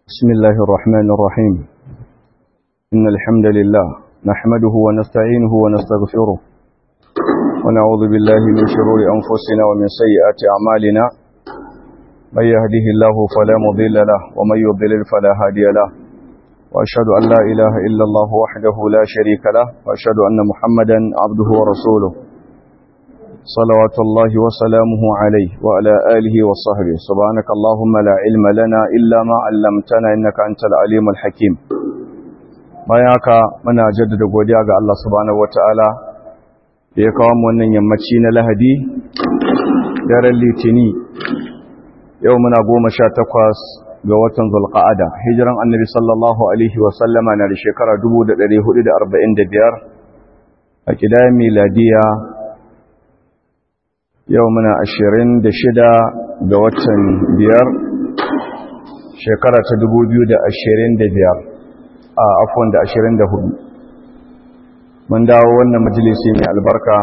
بسم الله الرحمن الرحيم إن الحمد لله نحمده ونستعينه ونستغفره ونعوذ بالله من شرور أنفسنا ومن سيئات أعمالنا من يهده الله فلا مضل له ومن يضلل فلا هادي له وأشهد أن لا إله إلا الله وحده لا شريك له وأشهد أن محمدا عبده ورسوله صلوات الله وسلامه عليه وعلى آله وصحبه سبحانك اللهم لا علم لنا إلا ما علمتنا إنك أنت العليم الحكيم bayan haka muna jaddada godiya ga Allah subhanahu wataala da ya kawo mu wannan yammaci na Lahadi daren Litini yau muna goma sha takwas ga watan Zulqa'ada hijiran Annabi sallallahu alaihi wa sallama na da shekara 1445 a kidayen miladiya yau muna ashirin da shida ga watan biyar shekara ta dubu biyu da ashirin da biyar a afon da ashirin da hudu mun dawo wannan majalisi mai albarka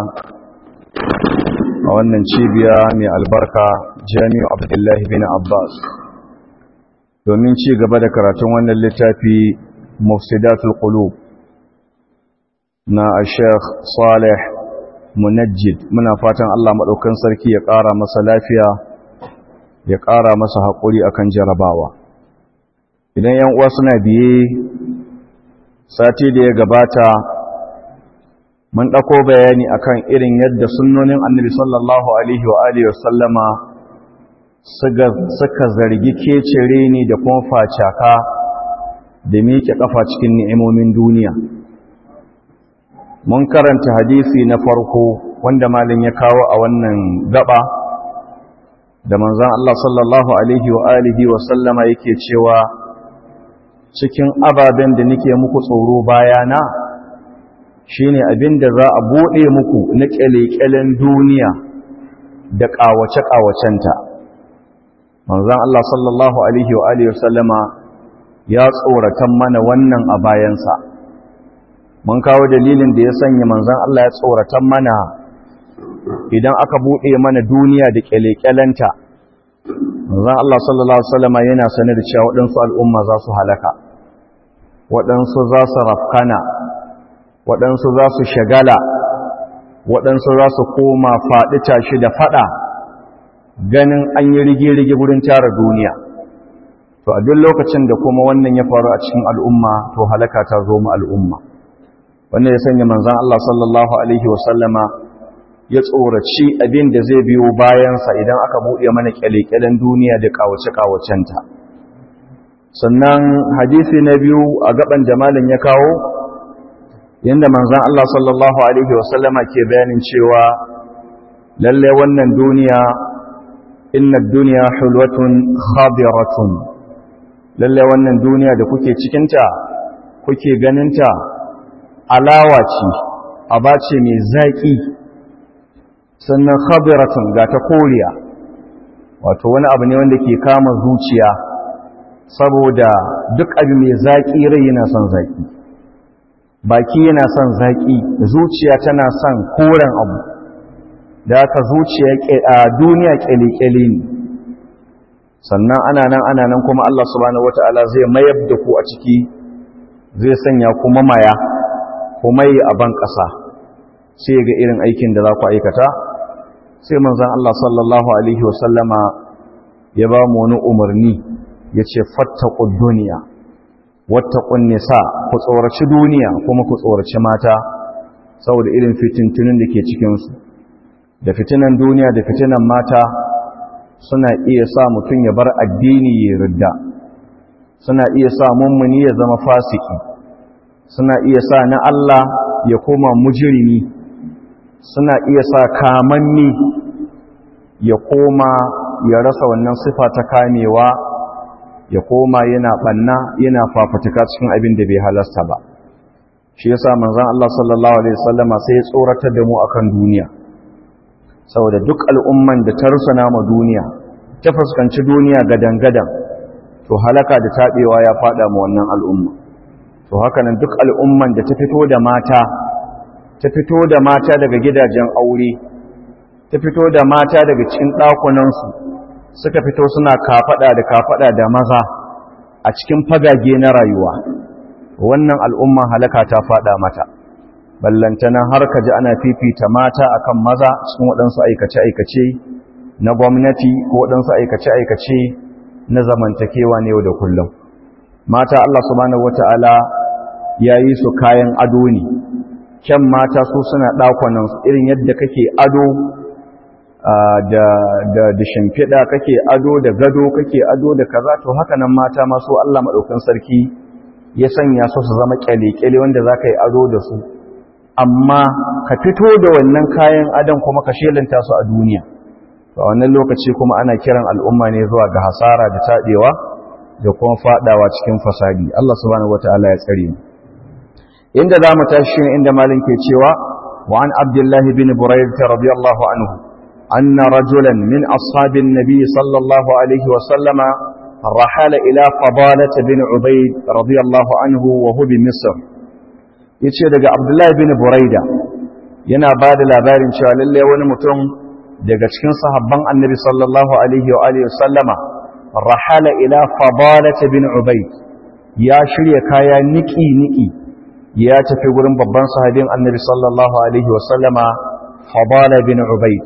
a wannan cibiya mai albarka jami'u abdullahi bin abbas domin ci gaba da karatun wannan littafi mufsidatul qulub na a sheikh salih munajjid muna fatan Allah maɗaukan sarki ya ƙara masa lafiya ya ƙara masa haƙuri akan jarabawa idan yan uwa suna biye sati da ya gabata mun ɗauko bayani akan irin yadda sunnonin annabi sallallahu alaihi wa alihi wasallama suka zargi kecere ni da kuma facaka da miƙe ƙafa cikin ni'imomin duniya mun karanta hadisi na farko wanda malin ya kawo a wannan gaba da manzan Allah sallallahu alaihi wa alihi wa sallama yake cewa cikin ababen da nake muku tsoro bayana shine abin da za a bude muku na kyalekyalen duniya da kawace-kawacenta manzan Allah sallallahu alaihi wa alihi wa sallama ya tsoratan mana wannan a bayansa mun kawo dalilin da ya sanya manzan Allah ya tsoratan mana idan aka buɗe mana duniya da ƙyale-ƙyalenta manzan Allah sallallahu Alaihi wasallama yana sanar da cewa waɗansu al'umma za su halaka waɗansu za su rafkana waɗansu za su shagala waɗansu za su koma faɗi tashi da faɗa ganin an yi rige-rige wurin tara duniya to a duk lokacin da kuma wannan ya faru a cikin al'umma to halaka ta zo mu al'umma wanda ya sanya manzan Allah sallallahu Alaihi wasallama ya tsoraci abin da zai biyo bayansa idan aka buɗe mana ƙyale-ƙyalen duniya da ƙawace-ƙawacenta sannan hadisi na biyu a gaban jamalin ya kawo yadda manzan Allah sallallahu Alaihi wasallama ke bayanin cewa lalle wannan duniya inna duniya hulwatun khabiratun lalle wannan duniya da kuke cikinta kuke ganinta alawa ce aba ce mai zaƙi sannan khabiratun ga ta koriya wato wani abu ne wanda ke kama zuciya saboda duk abu mai zaƙi rai yana son zaƙi baki yana son zaƙi zuciya tana son koren abu da aka zuciya a duniya ƙyale-ƙyale ne sannan ana nan ana nan kuma Allah subhanahu wata'ala zai mayar da ku a ciki zai sanya kuma maya kuma yi a ban ƙasa sai ga irin aikin da za ku aikata sai manzan Allah sallallahu Alaihi wasallama ya ba mu wani umarni ya ce fattaku duniya wattakun nisa ku tsoraci duniya kuma ku tsoraci mata saboda irin fitintunin da ke cikinsu da fitinan duniya da fitinan mata suna iya sa mutum ya bar addini ya ridda suna iya sa mummuni ya zama fasiki suna iya sa na Allah ya koma mujirimi suna iya sa kamanni ya koma ya rasa wannan sifa ta kamewa ya koma yana banna yana fafutuka cikin abin da bai halasta ba shi yasa manzon Allah sallallahu alaihi wasallama sai ya tsoratar da mu akan duniya saboda duk al'umman da ta rusuna ma duniya ta fuskanci duniya gadan-gadan to halaka da tabewa ya fada mu wannan al'umma to haka nan duk al'umman da ta fito da mata ta fito da mata daga gidajen aure ta fito da mata daga cikin ɗakunansu suka fito suna kafaɗa da kafaɗa da maza a cikin fagage na rayuwa wannan al'umma halaka ta fada mata ballantana har ka ji ana fifita mata akan maza cikin waɗansu aikace-aikace na gwamnati ko waɗansu aikace-aikace na zamantakewa ne yau da kullum mata Allah subhanahu wata'ala ya yi su kayan ado ne kyan mata su suna ɗakwanan irin yadda kake ado da da shimfiɗa kake ado da gado kake ado da kaza to haka nan mata masu Allah maɗaukan sarki ya sanya su su zama ƙyale-ƙyale wanda za ka yi ado da su amma ka fito da wannan kayan adon kuma ka shelanta su a duniya a wannan lokaci kuma ana kiran al'umma ne zuwa ga hasara da taɗewa da kuma faɗawa cikin fasadi Allah subhanahu wata'ala ya tsare mu inda za mu tashi inda malin ke cewa wa an abdullahi bin buraydah radiyallahu anhu anna rajulan min ashabin nabi sallallahu alaihi wa sallama rahala ila fadalah bin ubayd radiyallahu anhu wa hu bi misr yace daga abdullahi bin burayda yana ba da labarin cewa lalle wani mutum daga cikin sahabban annabi sallallahu alaihi wa alihi sallama rahala ila fadalah bin ubayd ya shirya kaya niki niki ya tafi gurin babban sahabin annabi sallallahu alaihi wa sallama fadala bin ubayd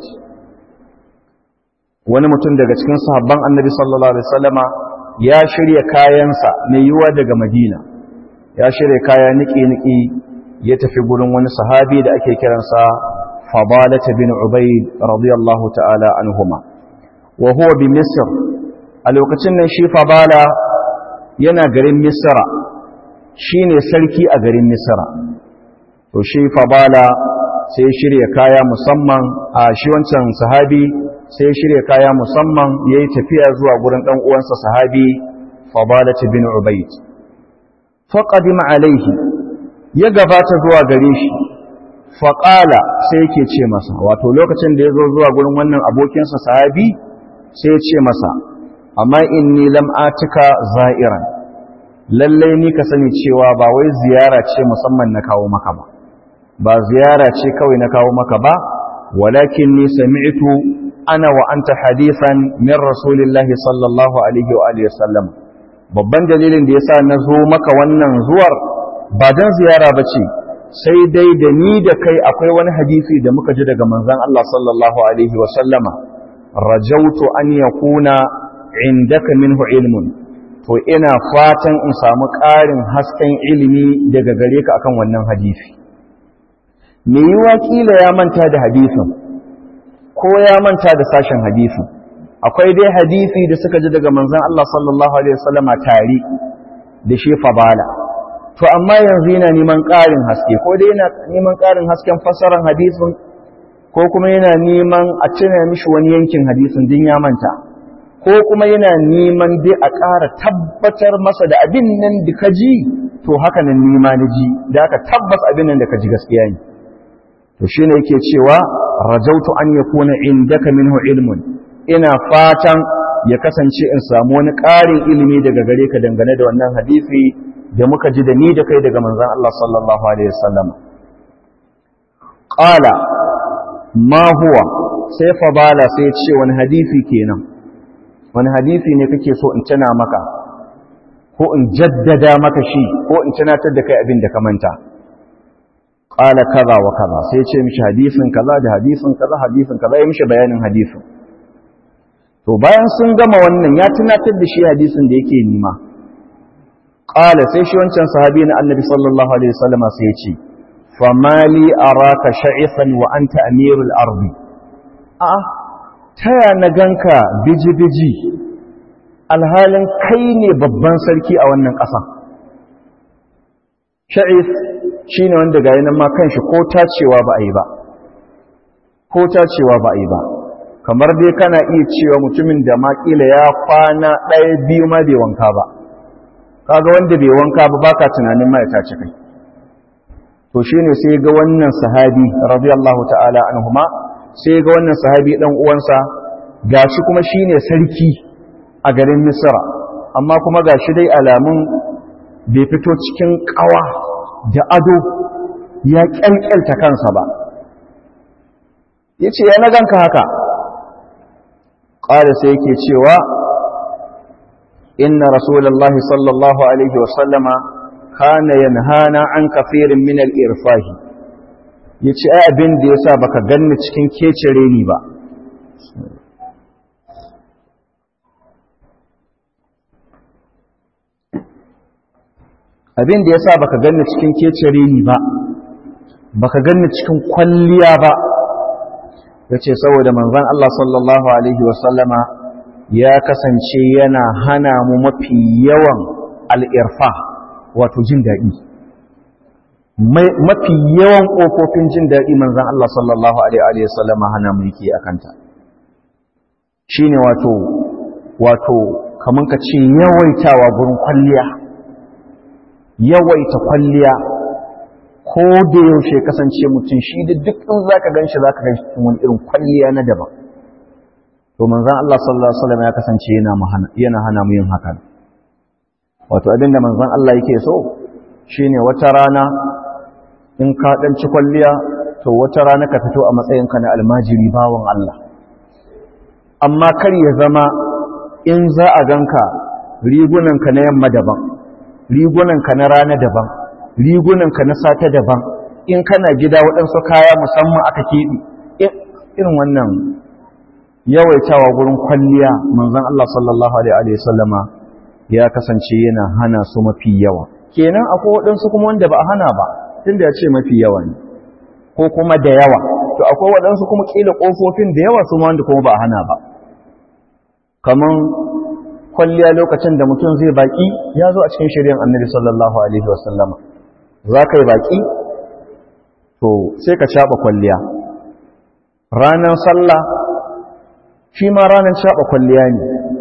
wani mutum daga cikin sahabban annabi sallallahu alaihi wa sallama ya shirya kayansa mai yiwa daga madina ya shirya kaya niki niki ya tafi gurin wani sahabi da ake kiransa فضالة بن عبيد رضي الله تعالى عنهما وهو بمصر الوقتين شي فضالة yana garin misra shine sarki a garin misra to shi fadala sai shirya kaya musamman a shi wancan sahabi sai shirya kaya musamman yayi tafiya zuwa gurin dan uwansa sahabi fadala bin ubayd faqadima alaihi ya gabata zuwa gare shi faƙala sai yake ce masa wato lokacin da ya zo zuwa gurin wannan abokinsa sahabi sai ya ce masa amma inni lam atika za'iran lallai ni ka sani cewa ba wai ziyara ce musamman na kawo maka ba ba ziyara ce kawai na kawo maka ba walakin ni sami'tu ana wa anta hadithan min rasulillahi sallallahu alaihi wa alihi wasallam babban dalilin da yasa na zo maka wannan zuwar ba dan ziyara bace sai dai da ni da kai akwai wani hadisi da muka ji daga manzon Allah sallallahu alaihi wa sallama rajautu an yakuna indaka minhu ilmun to ina fatan in samu ƙarin hasken ilimi daga gare ka akan wannan hadisi me yiwa kila ya manta da hadisin ko ya manta da sashen hadisin akwai dai hadisi da suka ji daga manzon Allah sallallahu alaihi wasallama tare da shi fabala to amma yanzu yana neman ƙarin haske ko dai yana neman ƙarin hasken fassarar hadisin ko kuma yana neman a cina mishi wani yankin hadisin din ya manta ko kuma yana neman dai a ƙara tabbatar masa da abin nan da ka ji to haka nan nima na ji da aka tabbas abin nan da ka ji gaskiya ne to shine yake cewa rajautu an yakuna indaka minhu ilmun ina fatan ya kasance in samu wani ƙarin ilimi daga gare ka dangane da wannan hadisi da muka ji da ni da kai daga manzon Allah sallallahu alaihi wasallam qala ma huwa sai fadala sai ce wani hadisi kenan wani hadisi ne kake so in tana maka ko in jaddada maka shi ko in tunatar da kai abin da ka manta qala kaza wa kaza sai ce mishi hadisin kaza da hadisin kaza hadisin kaza ya mishi bayanin hadisin to bayan sun gama wannan ya tunatar da shi hadisin da yake nima qala sai shi wancan sahabi na annabi sallallahu alaihi wasallam sai ya ce famali araka sha'isan wa anta amirul ardi a'a taya na ganka biji-biji alhalin kai ne babban sarki a wannan ƙasa sha'is shi ne wanda ga yanar ma kanshi ko tacewa ba a yi ba ko tacewa ba a yi ba kamar dai kana iya cewa mutumin da makila ya kwana ɗaya biyu ma bai wanka ba kaga wanda bai wanka ba baka tunanin ma ya tace kai to shine sai ga wannan sahabi radiyallahu ta'ala anhuma sai ga wannan sahabi dan uwansa gashi kuma shine sarki a garin Misra amma kuma gashi dai alamun bai fito cikin kawa da ado ya kyalkyalta kansa ba yace ya na ganka haka qala sai yake cewa inna rasulullahi sallallahu alaihi wasallama kana yanhana an kafirin min al-irfahi yace ai abin da yasa baka ganni cikin kecere ni ba abin da yasa baka ganni cikin kecere ni ba baka ganni cikin kwalliya ba yace saboda manzon Allah sallallahu alaihi wasallama ya kasance yana hana mu mafi yawan al-irfa wato jin daɗi mafi yawan ƙofofin jin daɗi manzan Allah sallallahu Alaihi wasallama hana mu yake a kanta shi ne wato wato kamar ka ce yawaitawa gurin kwalliya yawaita kwalliya ko da yaushe kasance mutum shi da duk in za ka gan shi za ka gan shi cikin wani irin kwalliya na daban to manzan Allah sallallahu Alaihi wasallama ya kasance yana hana mu yin hakan wato abinda manzan Allah yake so shine wata rana in ka dan ci kwalliya to wata rana ka fito a matsayinka na almajiri bawon Allah amma kar ya zama in za a ganka rigunanka na yamma daban rigunanka na rana daban rigunanka na sata daban in kana gida waɗansu kaya musamman aka keɓe irin wannan yawaitawa gurin kwalliya manzon Allah sallallahu alaihi wasallama ya kasance yana hana su mafi yawa kenan akwai waɗansu kuma wanda ba a hana ba tunda ya ce mafi yawa ne ko kuma da yawa to akwai waɗansu kuma ƙila ƙofofin da yawa su ma wanda kuma ba a hana ba kaman kwalliya lokacin da mutum zai baƙi ya zo a cikin shari'ar annabi sallallahu alaihi wasallama za ka yi baƙi to sai ka caɓa kwalliya ranar sallah shi ma ranar caɓa kwalliya ne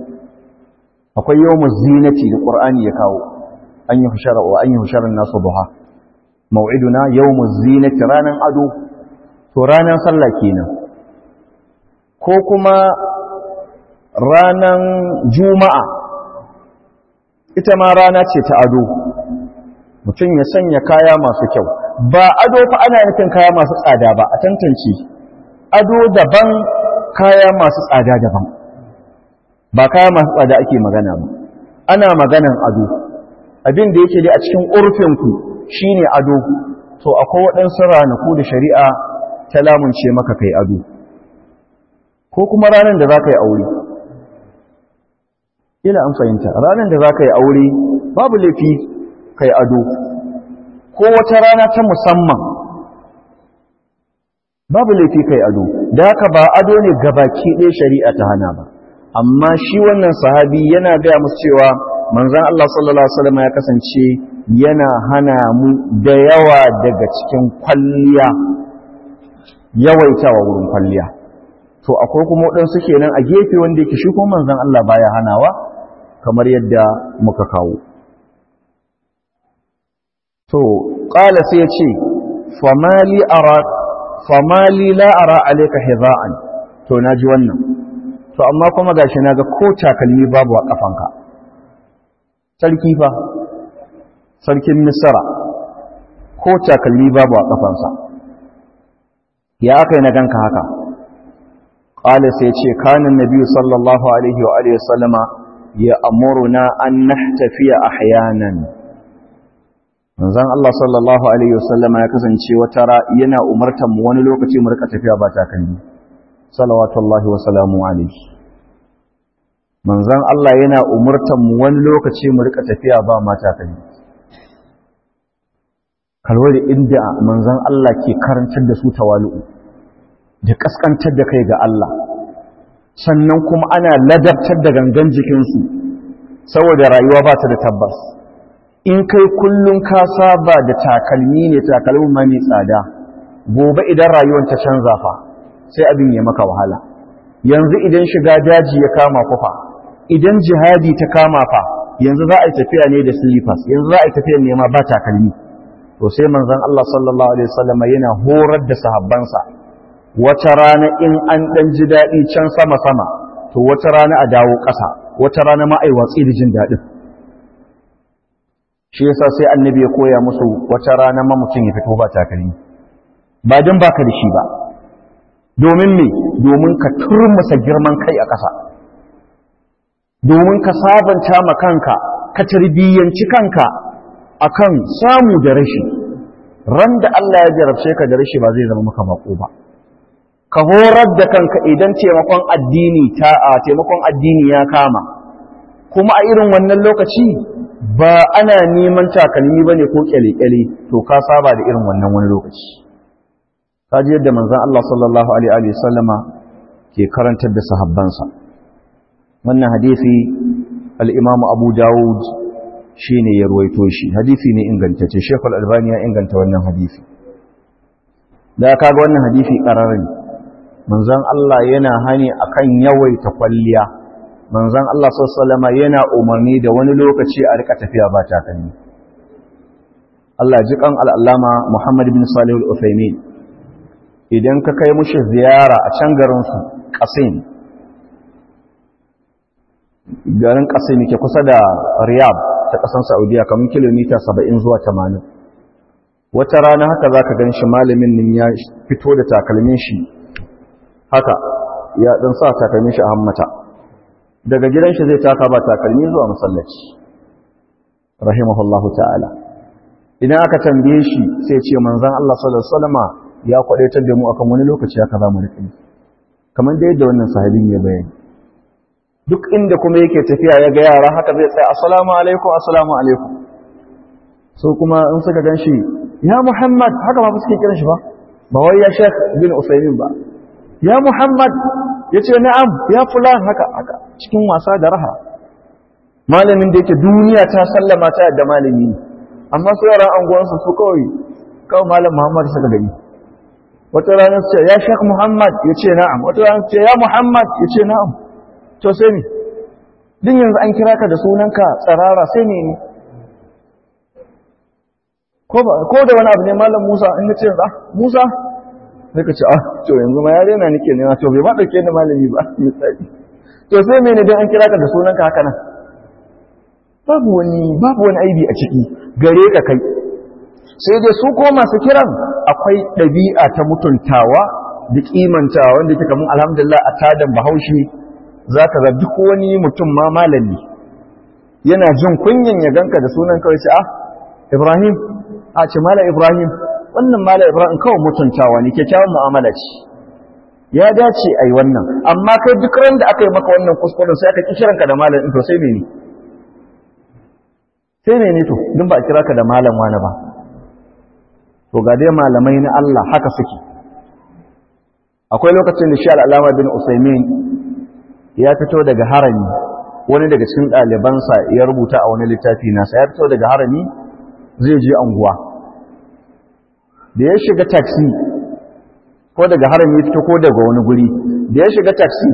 akwai yau zinati da ƙur'ani ya kawo an yi hushara wa an yi husharar nasu buha mau'iduna yau zinati ranar ado to ranar sallah kenan ko kuma ranar juma'a ita ma rana ce ta ado mutum ya sanya kaya masu kyau ba ado fa ana nufin kaya masu tsada ba a tantance ado daban kaya masu tsada daban ba kaya masu tsada ake magana ba ana maganan ado abin da yake dai a cikin urfinku shine ado to akwai waɗansu ranaku da shari'a ta lamunce maka kai ado ko kuma ranar da za ka yi aure ila an fahimta ranar da za ka yi aure babu laifi kai ado ko wata rana ta musamman babu laifi kai ado da haka ba ado ne gabaki ɗaya shari'a ta hana ba amma shi wannan sahabi yana gaya musu cewa manzan Allah sallallahu Alaihi wasallam ya kasance yana hana mu da yawa daga cikin kwalliya yawaitawa wurin kwalliya to akwai kuma waɗansu kenan a gefe wanda yake shi kuma manzan Allah baya hanawa kamar yadda muka kawo to ƙala sai ya ce famali ara famali la ara alayka hidha'an to naji wannan to amma kuma gashi naga ko takalmi babu a kafanka sarki fa sarkin misra ko takalmi babu a kafansa ya aka yi na ganka haka qala sai ce kana nabi sallallahu alaihi wa alihi wasallama ya amuruna an nahtafiya ahyanan manzon Allah sallallahu alaihi wasallama ya kasance wata yana umartar mu wani lokaci mu rika tafiya ba takalmi salawatullahi wa salamu alaihi manzan Allah yana umurtan mu wani lokaci mu rika tafiya ba mata kai kalwari inda manzan Allah ke karantar da su tawalu'u da kaskantar da kai ga Allah sannan kuma ana ladabtar da gangan jikinsu saboda rayuwa ba ta da tabbas in kai kullum ka saba da takalmi ne takalmin ma mai tsada gobe idan rayuwar ta canza fa sai abin ya maka wahala yanzu idan shiga daji ya kama kufa idan jihadi ta kama fa yanzu za a yi tafiya ne da slippers yanzu za a yi tafiya nema ba takalmi to sai manzon Allah sallallahu alaihi wasallam yana horar da sahabbansa wata rana in an dan ji dadi can sama sama to wata rana a dawo ƙasa wata rana ma ai watsi da jin dadin shi yasa sai annabi ya koya musu wata rana ma mutum ya fito ba takalmi ba dan baka da shi ba domin me domin ka turmusa girman kai a ƙasa domin ka sabanta ma kanka ka tarbiyyanci kanka akan samu da rashi ran da Allah ya jarabce ka da rashi ba zai zama maka bako ba ka horar da kanka idan taimakon addini ta a taimakon addini ya kama kuma a irin wannan lokaci ba ana neman takalmi bane ko kyale-kyale to ka saba da irin wannan wani lokaci ka ji yadda manzon Allah sallallahu alaihi wa sallama ke karantar da sahabbansa wannan hadisi al-Imam Abu Dawud shine ya ruwaito shi hadisi ne ingantacce Sheikh Al-Albani ya inganta wannan hadisi da kaga wannan hadisi qararren manzon Allah yana hani akan yawaita kwalliya manzon Allah sallallahu alaihi yana umarni da wani lokaci a rika tafiya ba takalmi Allah ji kan al'allama Muhammad bin Salih al-Uthaymeen idan ka kai mushi ziyara a can garin su Qasim garin Qasim ke kusa da Riyadh ta kasan Saudiya kamar kilomita 70 zuwa 80 wata rana haka zaka gan shi malamin nan ya fito da takalmin shi haka ya dan sa takalmin shi a hammata daga gidan shi zai taka ba takalmi zuwa masallaci rahimahullahu ta'ala idan aka tambaye shi sai ce manzon Allah sallallahu alaihi wasallama ya kwadaitar da mu akan wani lokaci haka za mu rika yi kamar da yadda wannan sahabin ya bayani duk inda kuma yake tafiya ya ga yara haka zai tsaya assalamu alaikum assalamu alaikum so kuma in suka gan shi ya muhammad haka ba suke kiran shi ba ba wai ya shek bin usaimin ba ya muhammad ya ce na'am ya fulan haka haka cikin wasa da raha malamin da yake duniya ta sallama ta yadda malami ne amma su yaran anguwansu su kawai kawai malam muhammad suka gani wata ranar su ce ya shek muhammad ya ce na'am wata ranar su ce ya muhammad ya ce na'am to sai ne din yanzu an kira ka da sunanka tsarara sai ne ne ko da wani abu ne malam musa in ce ah musa sai ka ce ah to yanzu ma ya daina nake nema to bai ma dauke ni malami ba misali to sai mene dan an kira ka da sunanka haka nan babu wani babu wani aibi a ciki gare ka kai sai dai su ko masu kiran akwai ɗabi'a ta mutuntawa da kimantawa wanda yake kamar alhamdulillah a tadan bahaushe zaka ga duk wani mutum ma malami yana jin kunyan ya ganka da sunan kawai ce ah Ibrahim a ce mala Ibrahim wannan mala Ibrahim kawai mutuntawa ne kyakkyawan mu'amala ce ya dace ai wannan amma kai duk ran da aka yi maka wannan kuskuren sai aka ki kiranka da malam to sai mene sai mene to dun ba a kira ka da malam wani ba to ga dai malamai na Allah haka suke akwai lokacin da shi al'alama bin Usaimin ya fito daga harami wani daga cikin ɗalibansa ya rubuta a wani littafi nasa ya fito daga harami zai je anguwa da ya shiga taxi ko daga harami fito ko daga wani guri da ya shiga taxi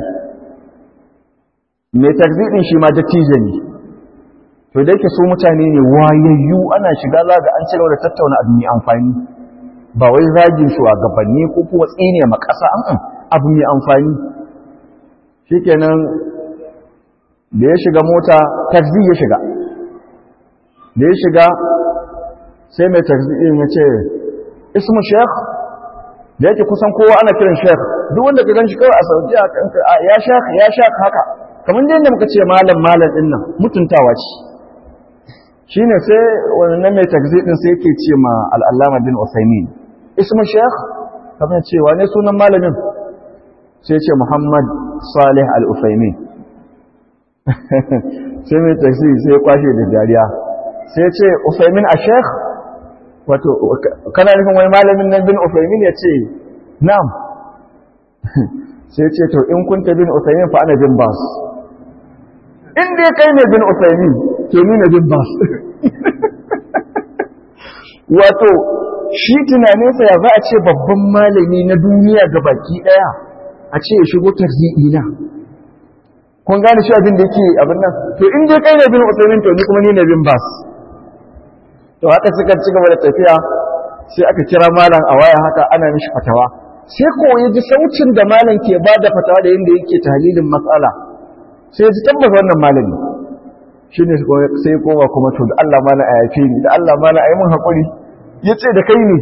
mai taxi din shi ma dattijo ne to da yake su mutane ne wayayyu ana shiga za ga an cigaba da tattauna abu mai amfani ba wai zagin shugabanni ko kuma tsine ma ƙasa an abu mai amfani shikenan da ya shiga mota taxi ya shiga da ya shiga sai mai taxi din ya ce ismu sheikh da yake kusan kowa ana kiran sheikh duk wanda ka ganshi kawai a sauki a ya sheikh ya sheikh haka kamar da muka ce malam malam din nan mutuntawa ce shine sai wannan mai taxi din sai yake ce ma al-allama bin usaymin ismu sheikh kamar cewa ne sunan malamin sai ce muhammad salih al-usaymin sai mai taxi sai kwashe da dariya sai ce usaymin a sheikh wato kana nufin wani malamin nan bin Uthaymin ya ce na'am sai ce to in kunta bin Uthaymin fa ana bin bas in dai kai ne bin Uthaymin to ni ne bin bas wato shi tunaninsa ya za a ce babban malami na duniya ga baki daya a ce ya shigo tarzi'i na kun gane shi abin da yake abin nan to in dai kai ne bin Uthaymin to ni kuma ni ne bin bas to haka suka ci gaba da tafiya sai aka kira malam a waya haka ana mishi fatawa sai ko ya ji saucin da malam ke ba da fatawa da yadda yake tahlilin matsala sai ji tabbas wannan malami shi ne sai koma kuma to da Allah mana a yafe ni da Allah mana a yi mun haƙuri ya ce da kai ne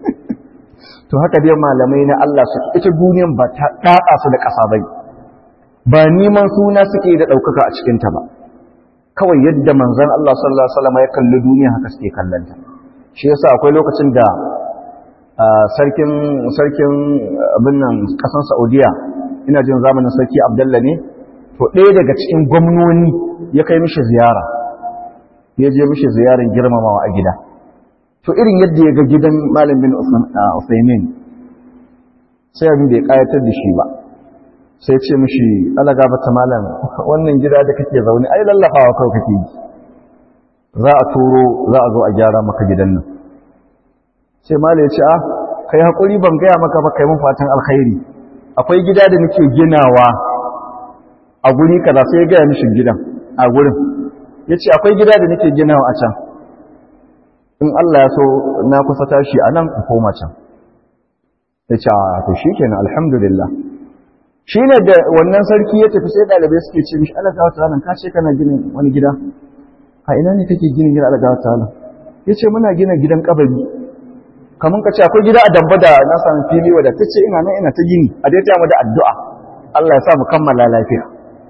to haka dai malamai na Allah su ita duniyan ba ta ɗaɗa su da ƙasa bai ba neman suna suke da ɗaukaka a cikinta ba kawai yadda manzan Allah sallallahu Alaihi wasallam ya kalli duniya haka suke kallanta shi yasa akwai lokacin da sarkin sarkin abin nan ƙasar Saudiya ina jin zamanin sarki Abdalla ne to ɗaya daga cikin gwamnoni ya kai mishi ziyara ya je mishi ziyarar girmamawa a gida to irin yadda ya ga gidan malam bin Usaimin sai abin da ya ƙayatar da shi ba sai ce mishi ala gabata malam wannan gida da kake zaune ai lallafawa kawai kake yi za a turo za a zo a gyara maka gidan nan sai malam ya ce a kai hakuri ban gaya maka ba kai mun fatan alkhairi akwai gida da nake ginawa a guri kaza sai ya gaya mishi gidan a gurin ya ce akwai gida da nake ginawa a can in Allah ya so na kusa tashi a nan in koma can ya ce a to shi kenan alhamdulillah shi ne da wannan sarki ya tafi sai ɗalibai suke ce mishi ala gawa ta'ala ka ce kana gina wani gida a ina ne kake gina gida ala gawa ta'ala ya ce muna gina gidan kabari kamar ka ce akwai gida a damba da na sami fili wadda ta ce ina nan ina ta gini a dai ta mu da addu'a Allah ya sa mu kammala lafiya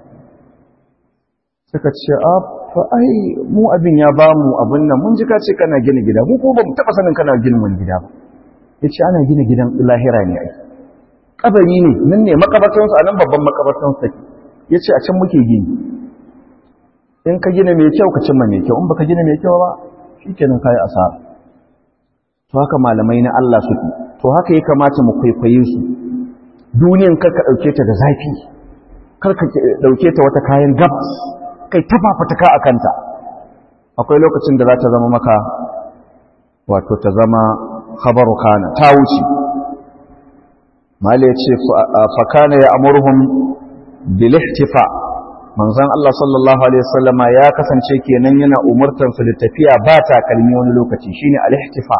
suka ce a fa ai mu abin ya ba mu abin nan mun ji ka ce kana gina gida mu ko ba mu taɓa sanin kana gina wani gida ba ya ce ana gina gidan lahira ne ai kabari ne nan ne makabartansu a nan babban makabartansu take ya ce a can muke gini in ka gina mai kyau ka cimma mai kyau in baka gina mai kyau ba shi kenan kayi asara to haka malamai na Allah suke to haka ya kamata mu kwaikwaye su duniyan kar ka ɗauke ta da zafi kar ka ɗauke ta wata kayan gabas kai ta fafutuka a kanta akwai lokacin da za ta zama maka wato ta zama khabaru kana ta wuce mali ya ce fakana ya amurhum bilihtifa manzon Allah sallallahu alaihi wasallama ya kasance kenan yana umurtan su da tafiya ba takalmi wani lokaci shine alihtifa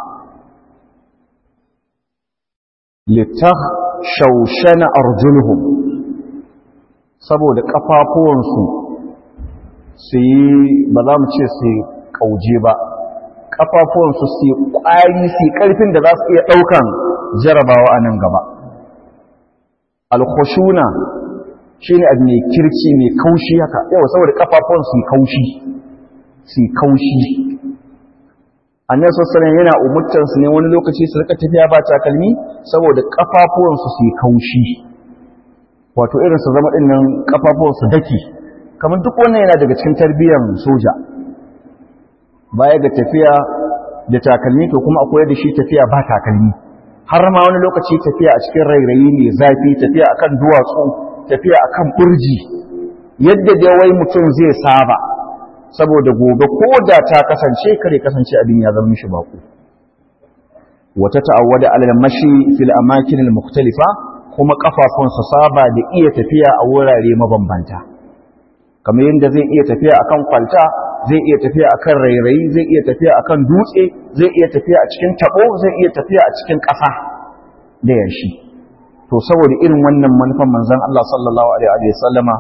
litah shawshana arjuluhum saboda kafafuwansu su yi ba za mu ce su kauje ba kafafuwansu su yi kwari su yi karfin da za su iya daukan jarabawa a nan gaba alkhushuna shine abu mai kirci mai kaushi haka yawa saboda kafafuwan su kaushi su kaushi annabi sallallahu yana umurtar su ne wani lokaci su rika tafiya ba takalmi saboda kafafuwan su su kaushi wato irin su zama dinnan kafafuwan su dake kamar duk wannan yana daga cikin tarbiyyar soja baya ga tafiya da takalmi to kuma akwai da shi tafiya ba takalmi har ma wani lokaci tafiya a cikin rairayi mai zafi tafiya akan duwatsu tafiya akan burji yadda da wai mutum zai saba saboda gobe ko da ta kasance kare kasance abin ya zama mishi baku wata ta'awwada alal mashi fil amakin al mukhtalifa kuma kafafun su saba da iya tafiya a wurare mabambanta kamar yadda zai iya tafiya akan kwalta zai iya tafiya akan rairayi zai iya tafiya akan dutse zai iya tafiya a cikin tabo zai iya tafiya a cikin ƙasa da yashi to saboda irin wannan manufan manzon Allah sallallahu alaihi wa sallama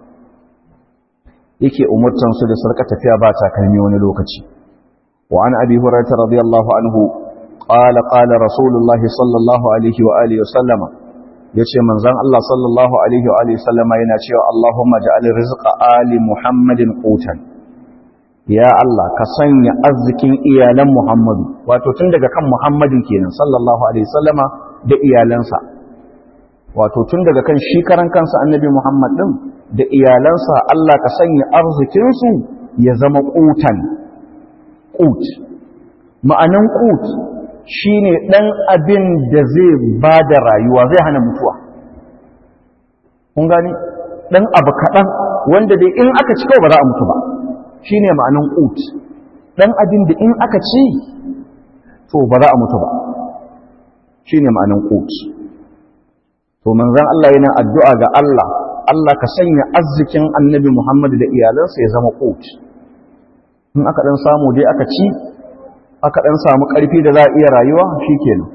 yake umurtan su da sarka tafiya ba takalmi wani lokaci wa an abi hurairah radiyallahu anhu qala qala rasulullahi sallallahu alaihi wa alihi wa sallama yace manzon Allah sallallahu alaihi wa alihi wa sallama yana cewa Allahumma ja'al rizqa ali Muhammadin qutan ya Allah ka sanya arzikin iyalan Muhammadu wato tun daga kan Muhammadin kenan sallallahu alaihi wasallama da iyalansa wato tun daga kan shi karan kansa annabi Muhammad din da iyalansa Allah ka sanya arzikin su ya zama qutan qut ma'anan qut shine dan abin da zai bada rayuwa zai hana mutuwa kun gani dan abu kadan wanda dai in aka ci kawai ba za a mutu ba shi ne ma'anin ƙut ɗan abin da in aka ci to ba za a mutu ba shi ne ma'anin ƙut to manzan Allah yana addu'a ga Allah Allah ka sanya arzikin annabi Muhammadu da iyalansa ya zama ƙut in aka ɗan samu dai aka ci aka ɗan samu ƙarfi da za a iya rayuwa shi kenan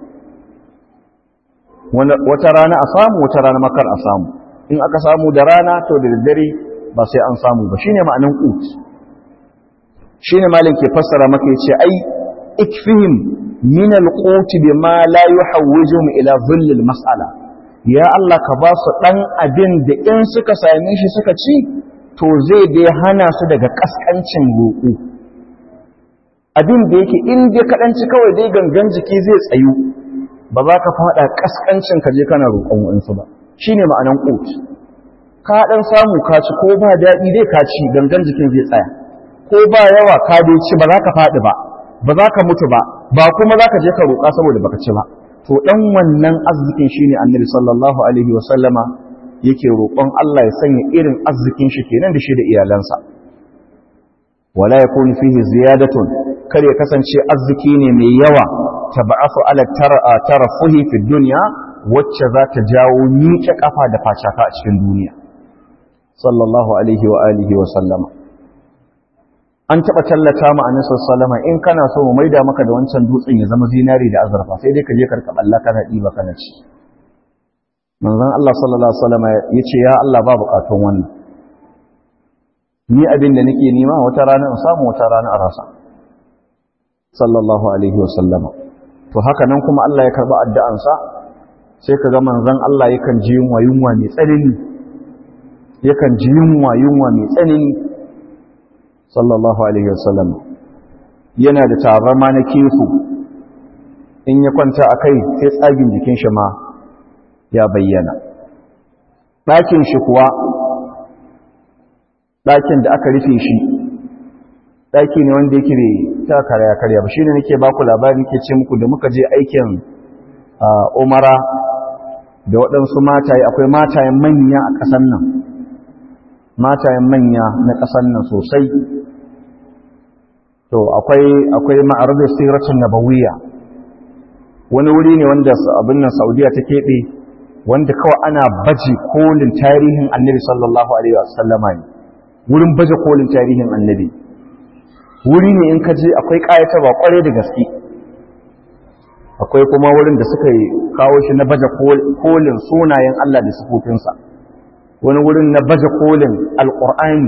wata rana a samu wata rana makar a samu in aka samu da rana to da daddare ba sai an samu ba shine ma'anin ƙut shi ne malin ke fassara maka ya ce ai ikfihim min alquti bima la yuhawwijuhum ila dhillil mas'ala ya Allah ka ba su ɗan abin da in suka same shi suka ci to zai dai hana su daga ƙasƙancin roƙo abin da yake in dai kaɗanci kawai dai gangan jiki zai tsayu ba za ka faɗa ƙasƙancin ka je kana roƙon wa'insu ba shi ne ma'anan ƙot ka ɗan samu ka ci ko ba daɗi dai ka ci gangan jikin zai tsaya ko ba yawa ka dai ci ba za ka faɗi ba ba za ka mutu ba ba kuma za ka je ka roƙa saboda baka ci ba to ɗan wannan arzikin shi ne annabi sallallahu alaihi wa sallama yake roƙon Allah ya sanya irin arzikin shi kenan da shi da iyalansa wala yakunu fihi ziyadatun kar ya kasance arziki ne mai yawa tab'afu ala tarafuhi fi dunya wacce za ta jawo miƙe kafa da facaka a cikin duniya sallallahu alaihi wa alihi wa sallama an taɓa tallata ma annabi sallama in kana so mu maida maka da wancan dutsen ya zama zinari da azurfa sai dai ka je karka balla kana diba kana ci manzon Allah sallallahu alaihi wasallama yace ya Allah ba bukatun wannan ni abin da nake nema wata rana in samu wata rana a rasa sallallahu alaihi wasallama to haka nan kuma Allah ya karba addu'ansa sai kaga manzon Allah yakan ji yunwa yunwa mai tsanani yakan ji yunwa yunwa mai tsanani sallallahu alaihi wasallam yana da tabarma na kefu in ya kwanta a kai sai tsagin jikin shi ma ya bayyana ɗakin shi kuwa ɗakin da aka rufe shi ɗaki ne wanda yake bai ta karya karya ba shine nake baku labari nake ce muku da muka je aikin umara da waɗansu mataye akwai matayen manya a ƙasan nan matayen manya na ƙasan nan sosai to akwai akwai ma'arar siratun nabawiyya wani wuri ne wanda abin nan saudiya ta keɓe wanda kawai ana baje kolin tarihin annabi sallallahu alaihi wasallama ne wurin baje kolin tarihin annabi wuri ne in ka je akwai ƙayatarwa ƙwarai da gaske akwai kuma wurin da suka yi kawo shi na baje kolin sunayen Allah da sifofinsa wani wurin na baje kolin alƙur'ani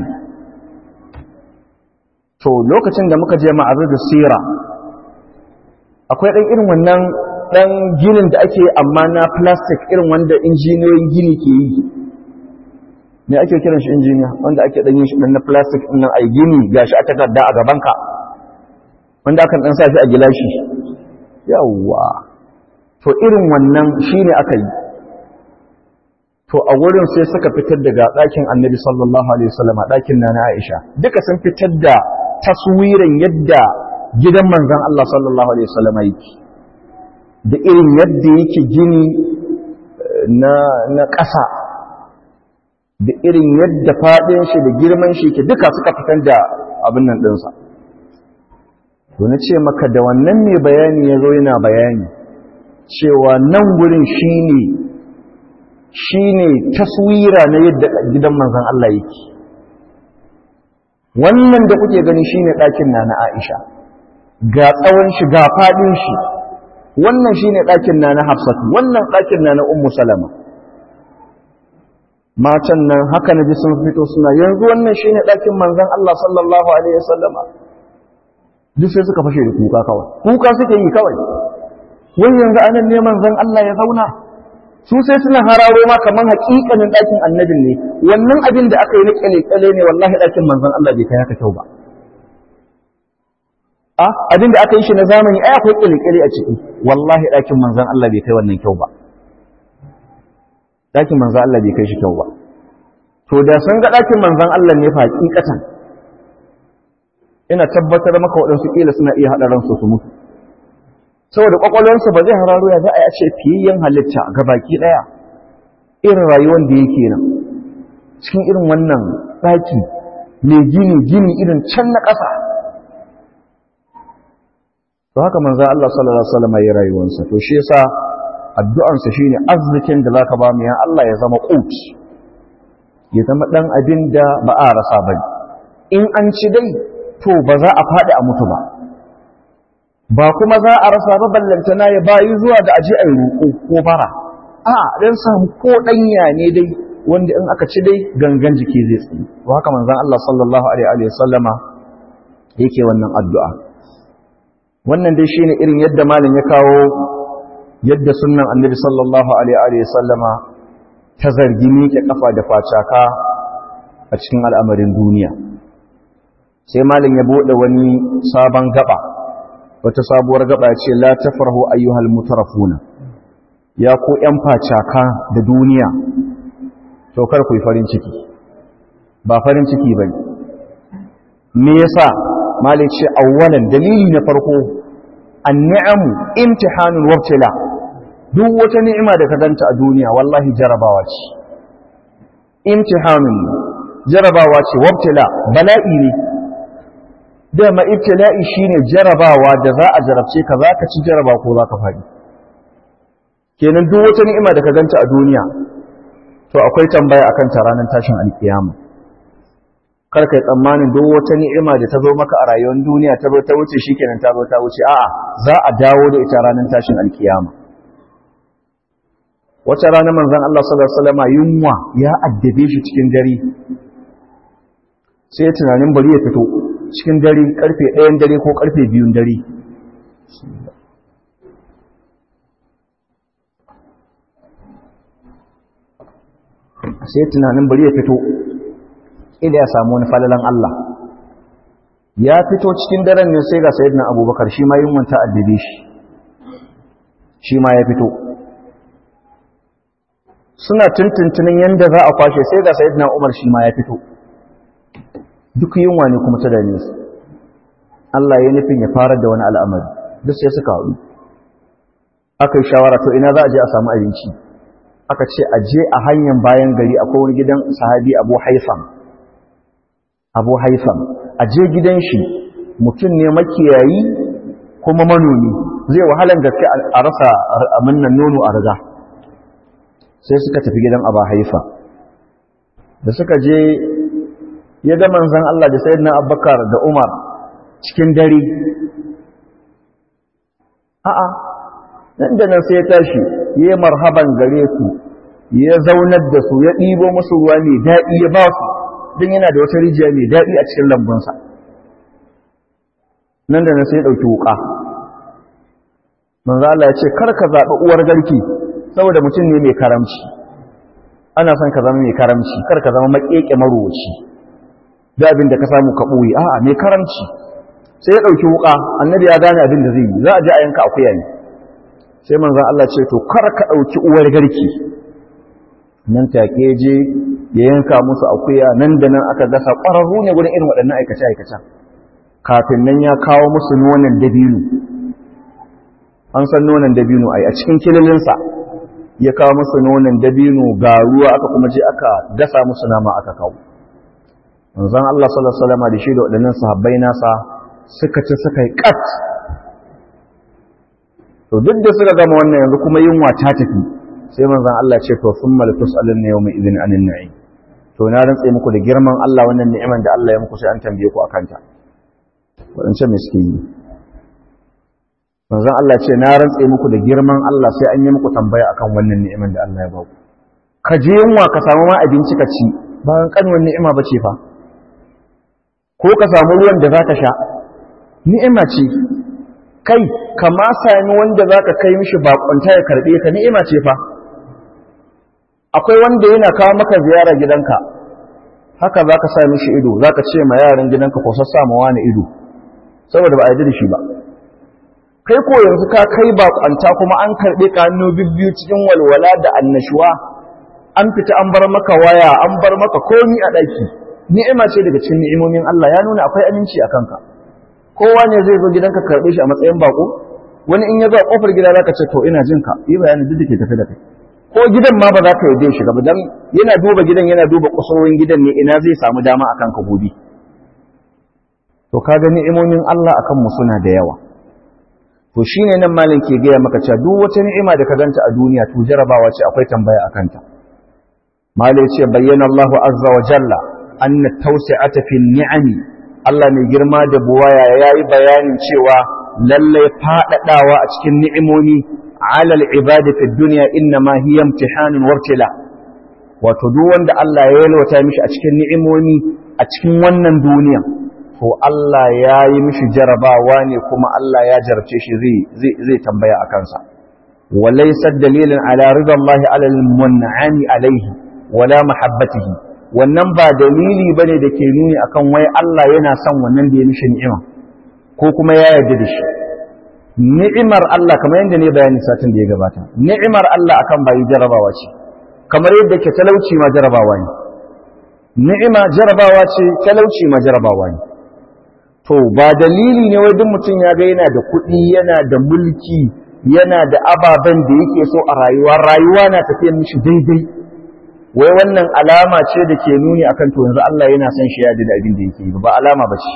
to lokacin da muka je ma'azir da sira akwai ɗan irin wannan ɗan ginin da ake amma na plastic irin wanda injiniyoyin gini ke yi ne ake kiran shi injiniya wanda ake ɗan yin shi ɗan na plastic ɗin nan a gini ga shi a takarda a gabanka wanda akan ɗan sa shi a gilashi yawwa to irin wannan shi ne aka yi to a wurin sai suka fitar daga ɗakin annabi sallallahu alaihi wasallam ɗakin na na aisha duka sun fitar da taswirin yadda gidan manzon Allah sallallahu alaihi wasallam yake da irin yadda yake gini na na ƙasa da irin yadda faɗin shi da girman shi ke duka suka fitar da abin nan ɗinsa to na ce maka da wannan mai bayani ya zo yana bayani cewa nan gurin shi ne shi ne taswira na yadda gidan manzan Allah yake wannan da kuke gani shi ne ɗakin na na Aisha ga tsawon shi ga faɗin shi wannan shi ne ɗakin na na Hafsatu wannan ɗakin na na Ummu Salama matan nan haka na ji sun fito suna yanzu wannan shi ne ɗakin manzan Allah sallallahu Alaihi wasallama duk sai suka fashe da kuka kawai kuka suke yi kawai wani yanzu anan ne manzan Allah ya zauna su sai suna hararo ma kamar hakikanin ɗakin annabin ne wannan abin da aka yi na kyale-kyale ne wallahi ɗakin manzan Allah bai kai haka kyau ba a abin da aka yi shi na zamani ai akwai kyale-kyale a ciki wallahi ɗakin manzan Allah bai kai wannan kyau ba ɗakin manzan Allah bai kai shi kyau ba to da sun ga ɗakin manzan Allah ne fa hakikatan ina tabbatar maka waɗansu ƙila suna iya haɗa ransu su mutu saboda ƙwaƙwalwarsu ba zai hararo ya za a yi a ce fiyayyen halitta ga baki ɗaya irin rayuwar da yake nan cikin irin wannan ɗaki mai gini gini irin can na ƙasa to haka manzan Allah sallallahu Alaihi wasallam ya rayuwarsa to shi yasa addu'ansa shine arzikin da zaka ba mu ya Allah ya zama qut ya zama dan abin da ba a rasa bane in an ci dai to ba za a faɗi a mutu ba ba kuma za a rasa ba ballantana ya bayi zuwa da aji a roƙo ko bara a dan samu ko ɗanya ne dai wanda in aka ci dai gangan jiki zai tsaye to haka manzon Allah sallallahu alaihi wa sallama yake wannan addu'a wannan dai shine irin yadda malam ya kawo yadda sunnan annabi sallallahu alaihi wa sallama ta zargi miƙe kafa da facaka a cikin al'amarin duniya sai malin ya bude wani sabon gaba wata sabuwar gaba ya ce la tafrahu ayyuhal mutarafuna ya ku ‘yan facaka da duniya to kar ku yi farin ciki ba farin ciki ba me yasa malin ce awwalan dalili na farko an ni'amu imtihanun wabtila duk wata ni'ima da ka ganta a duniya wallahi jarabawa ce imtihanun jarabawa ce wabtila bala'i ne dama ibtila'i shine jarabawa da za a jarabce ka za ka ci jaraba ko za ka faɗi kenan duk wata ni'ima da ka ganta a duniya to akwai tambaya akan ta ranar tashin alkiyama kar kai tsammanin duk wata ni'ima da ta zo maka a rayuwar duniya ta zo ta wuce shikenan ta zo ta wuce a'a za a dawo da ita ranar tashin alkiyama wata rana manzon Allah sallallahu alaihi wasallam yunwa ya addabe shi cikin dare sai tunanin bari ya fito cikin dare karfe 1 dare ko karfe 2 dare sai tunanin bari ya fito ila ya samu wani falalan Allah ya fito cikin daren ne sai ga sayyidina abubakar shi ma yunwan ta addabe shi shi ma ya fito suna tuntuntunin yadda za a kwashe sai ga sayyidina umar shi ma ya fito duk yunwa ne kuma ta dame su Allah ya nufin ya fara da wani al'amari duk sai suka haɗu aka yi shawara to ina za a je a samu abinci aka ce a je a hanyar bayan gari akwai wani gidan sahabi abu haifam abu haifam a je gidan shi mutum ne makiyayi kuma manomi zai wahalan gaske a rasa aminnan nono a riga sai suka tafi gidan abu haifa da suka je ya ga manzan Allah da sayyidina abubakar da umar cikin dare a'a nan da nan sai ya tashi ya yi marhaban gare su ya zaunar da su ya ɗibo musu ruwa mai daɗi ya ba su don yana da wata rijiya mai daɗi a cikin lambunsa nan da nan sai ya ɗauki wuƙa manzo Allah ya ce kar ka zaɓi uwar garki saboda mutum ne mai karamci ana son ka zama mai karamci kar ka zama maƙeƙe marowaci da abin da ka samu ka ɓoye a'a mai karamci sai ya ɗauki wuƙa annabi ya gane abin da zai yi za a je a yanka akuya ne sai manzan Allah ce to kar ka ɗauki uwar garki nan take je ya yanka musu akuya nan da nan aka gasa ƙwararru ne gudun irin waɗannan aikace-aikacen kafin nan ya kawo musu nonon dabino an san nonon dabino ai a cikin kililinsa ya kawo musu nonon dabino ga ruwa aka kuma je aka gasa musu nama aka kawo manzan Allah sallallahu alaihi wasallam da shi da waɗannan sahabbai nasa suka ci suka yi kat to duk da suka gama wannan yanzu kuma yunwa ta tafi sai manzon Allah ce to summa latus'alun yawma idhin anin na'im to na rantsa muku da girman Allah wannan ni'iman da Allah ya muku sai an tambaye ku akan ta wadance miskini manzon Allah ce na rantsa muku da girman Allah sai an yi muku tambaya akan wannan ni'iman da Allah ya ba ku ka je yunwa ka samu ma abinci ka ci bayan kanwan ni'ima bace fa ko ka samu ruwan da zaka sha ni'ima ce kai kama sami wanda za ka kai mishi bakonta ya karɓe ka ni'ima ce fa akwai wanda yana kawo maka ziyara gidanka haka za ka sa mishi ido za ka ce ma yaran gidanka ko sassa ma wani ido saboda ba a yi da shi ba kai ko yanzu ka kai bakonta kuma an karɓe ka hannu bibbiyu cikin walwala da annashuwa an fita an bar maka waya an bar maka komi a ɗaki ni'ima ce daga cikin ni'imomin Allah ya nuna akwai aminci a kanka kowa ne zai zo gidanka karɓe shi a matsayin bako wani in ya zo a ƙofar gida za ka ce to ina jinka yi bayanin duk da ke tafi da kai ko gidan ma ba za ka yaje shiga ba dan yana duba gidan yana duba kusurorin gidan ne ina zai samu dama akan ka gobe to ka ga ni'imomin Allah akan mu suna da yawa to shine nan malin ke gaya maka cewa duk wata ni'ima da ka ganta a duniya to jarabawa ce akwai tambaya akan ta malai ce bayyana Allah azza wa jalla anna tawsi'ata fi ni'ami Allah mai girma da buwaya yayi bayanin cewa lallai faɗaɗawa a cikin ni'imomi alal ibadi fi duniya inna ma hiya imtihanun wartila wato duk wanda Allah ya yalwata mishi a cikin ni'imomi a cikin wannan duniya to Allah ya yi mishi jarabawa ne kuma Allah ya jarabce shi zai zai zai tambaya a kansa وليست دليلا على رضا الله على المنعم عليه ولا محبته wannan ba dalili bane da ke nuni akan wai Allah yana son wannan da ya mishi ni'ima ko kuma ya yarda da shi ni'imar Allah kamar yadda ne bayani satin da ya gabata ni'imar Allah akan bayi jarabawa ce kamar yadda ke talauci ma jarabawa ne ni'ima jarabawa ce talauci ma jarabawa ne to ba dalili ne wai duk mutum ya ga yana da kuɗi yana da mulki yana da ababen da yake so a rayuwa rayuwa na tafiya mishi daidai wai wannan alama ce da ke nuni akan to yanzu Allah yana son shi ya da abin da yake yi ba alama ba ce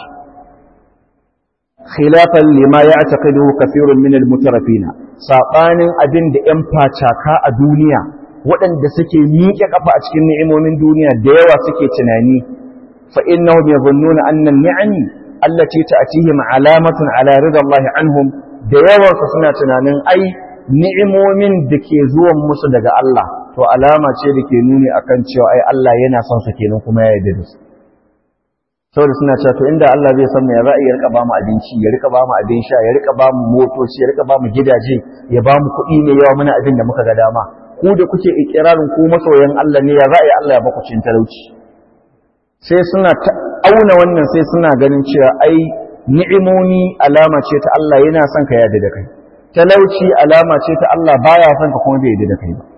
khilafan lima ya'taqidu kathirun min al-mutarafin sabanin abin da yan facaka a duniya waɗanda suke miƙe kafa a cikin ni'imomin duniya da yawa suke tunani fa innahum yadhunnuna anna an-ni'ami allati ta'tihim alamatun ala ridha Allah anhum da yawansu suna tunanin ai ni'imomin da ke zuwan musu daga Allah to alama ce da ke nuni akan cewa ai Allah yana son su kenan kuma ya yarda da su saboda suna cewa to inda Allah zai san me ya za'i ya rika ba mu abinci ya rika ba mu abin sha ya rika ba mu motoci ya rika ba mu gidaje ya ba mu kuɗi ne yawa muna abin da muka ga dama ku da kuke ikirarin ku masoyan Allah ne ya za'i Allah ya baku cin talauci sai suna auna wannan sai suna ganin cewa ai ni'imomi alama ce ta Allah yana son ka yarda da kai talauci alama ce ta Allah baya son ka kuma bai yarda da kai ba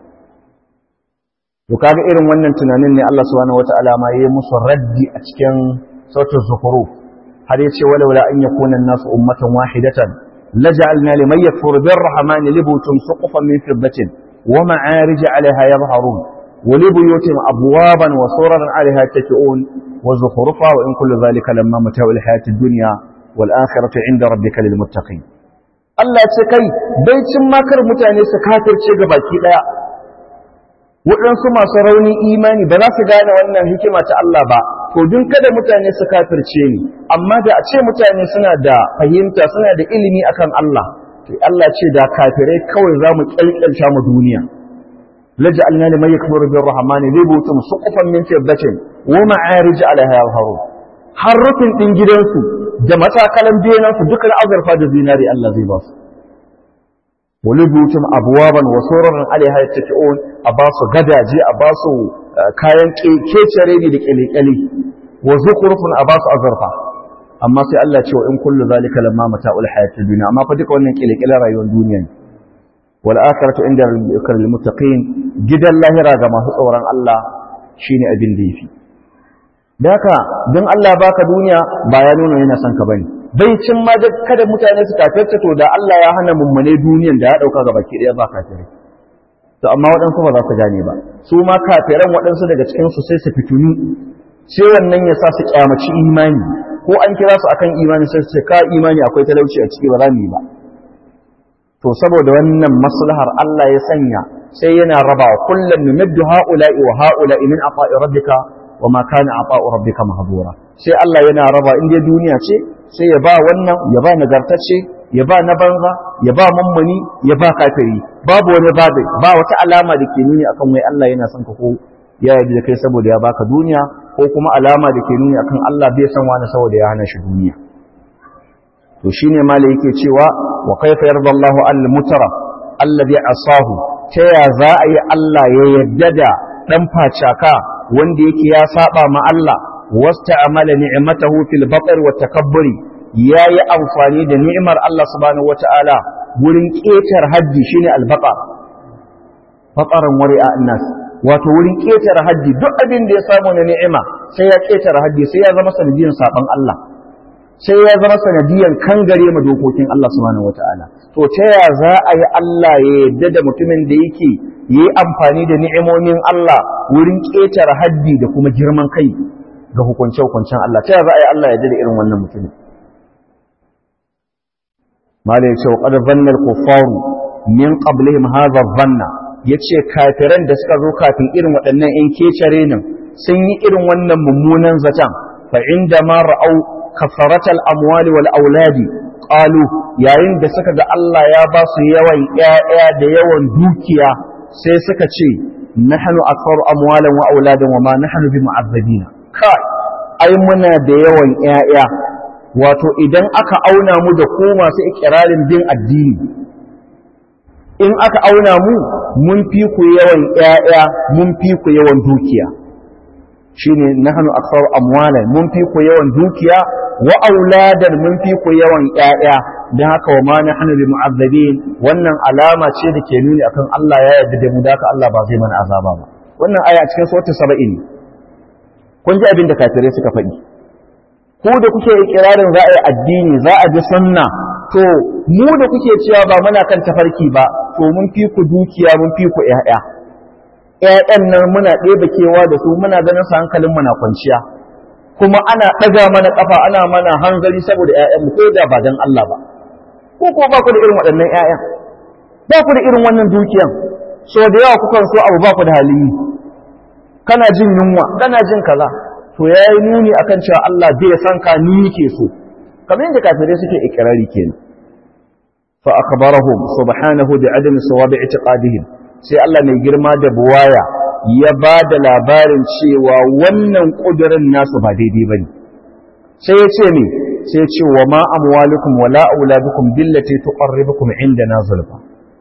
to kaga irin wannan tunanin ne Allah subhanahu wataala ma yayi musu raddi a cikin sautul zukhruf har yace walaula an yakuna an-nasu ummatan wahidatan laj'alna liman yakfuru bir-rahmani libutun suqufan min fiddatin wa ma'arij 'alayha yadhharun wa libuyutin abwaban wa suraran 'alayha taki'un wa zukhrufa wa in kullu dhalika lamma mata'ul hayatid dunya wal akhiratu 'inda rabbika lil muttaqin Allah ce kai bai cin makar mutane su kafirce ga baki daya waɗansu masu raunin imani ba za su gane wannan hikima ta Allah ba to dun kada mutane su kafirce ni amma da a ce mutane suna da fahimta suna da ilimi akan Allah to Allah ce da kafirai kawai za mu kyalkyalta mu duniya laj'alna liman yakfuru bir rahmani libutum suqufan min fiddatin wa ma'arij 'alayha yadhharun har rufin din gidansu da matakalan biyanansu duka azurfa da zinari Allah zai ba su ولبيوتهم أبوابا وسورا عليها يتكئون أباسو غداجي أباسو كاين كيتشريني لكالي وزخرف أباسو أزرفا أما سي الله تشوى إن كل ذلك لما متاع الحياة الدنيا أما فدك وأنك إليك إلى رأي الدنيا والآخرة عند المتقين جدا الله راغا ما تصورا الله شيني أبن ديفي daka don Allah baka duniya ba ya nuna yana son ka bane bai cin ma da kada mutane su kafirta to da Allah ya hana mummune duniyan da ya dauka ga baki daya ba kafirai to amma waɗansu ba za su gane ba su ma kafiran waɗansu daga cikin su sai su fituni sai wannan ya sa su kyamaci imani ko an kira su akan imani sai su ce ka imani akwai talauci a ciki ba za mu yi ba to saboda wannan maslahar Allah ya sanya sai yana rabawa kullum numiddu ha'ula'i wa ha'ula'i min afa'i rabbika wa ma kana ata'u rabbika mahdura sai Allah yana raba inda duniya ce sai ya ba wannan ya ba nagartacce ya ba na banza ya ba mummuni ya ba kafiri babu wani babu ba wata alama da ke nuni akan wai Allah yana son ka ko ya yarda da kai saboda ya baka duniya ko kuma alama da ke nuni akan Allah bai san wani saboda ya hana shi duniya to shine mala yake cewa wa kaifa yarda Allahu al-mutara alladhi asahu ta ya za a yi Allah ya yarda da dan facaka wanda yake ya saba ma Allah wasta'amala ni'matahu fil batr wa takabburi yayi amfani da ni'imar Allah subhanahu wata'ala wurin ketar haddi shine al-baqar faqaran wari'a annas wato wurin ketar haddi duk abin da ya samu na ni'ima sai ya ketar haddi sai ya zama sanadiyan saban Allah sai ya zama sanadiyan kangare ma dokokin Allah subhanahu wata'ala to ta ya za a yi Allah ya yadda da mutumin da yake yi amfani da ni'imomin Allah wurin ƙetare haddi da kuma girman kai ga hukunce-hukuncen Allah ta za a yi Allah ya da irin wannan mutumin mala ya ce wa ƙadar zannar kufaru min ƙablihim hazar zanna ya ce kafiran da suka zo kafin irin waɗannan ‘yan kecare nan sun yi irin wannan mummunan zaton fa inda ma ra'au kasaratal amwali wal auladi qalu yayin da suka ga Allah ya ba su yawan ƴaƴa da yawan dukiya sai suka ce nahnu aktharu amwalan wa auladan wa ma nahnu bi mu'azzabina kai ai muna da yawan ƴaƴa wato idan aka auna mu da ku masu ikirarin bin addini in aka auna mu mun fi ku yawan ƴaƴa mun fi ku yawan dukiya shine nahnu aktsaru amwalan mun fi ku yawan dukiya wa auladan mun fi ku yawan ƴaƴa dan haka wa ma nahnu bi mu'azzabin wannan alama ce da ke nuni akan Allah ya yarda da mu da haka Allah ba zai mana azaba ba wannan aya cikin suratul 70 kun ji abin da kafirai suka faɗi ko da kuke ikirarin za a yi addini za a bi sunna to mu da kuke cewa ba muna kan tafarki ba to mun fi ku dukiya mun fi ku ƴaƴa ƴaƴan nan muna ɗebe kewa da su muna ganin su hankalin mu na kwanciya kuma ana ɗaga mana ƙafa ana mana hanzari saboda ƴaƴan mu ko da ba dan Allah ba ko ko ba ku da irin waɗannan ƴaƴan ba ku da irin wannan dukiyan so da yawa kukan so abu ba ku da halin yi kana jin yunwa kana jin kaza to yayi nuni akan cewa Allah bai san ka ni yake so kamar yadda kafirai suke ikirari kenan fa akhbarahum subhanahu bi adami sawabi i'tiqadihim sai Allah mai girma da buwaya ya ba da labarin cewa wannan kudirin nasu ba daidai bane sai ya ce me sai ya ce wa ma amwalukum wala auladukum billati tuqarribukum indana zulfa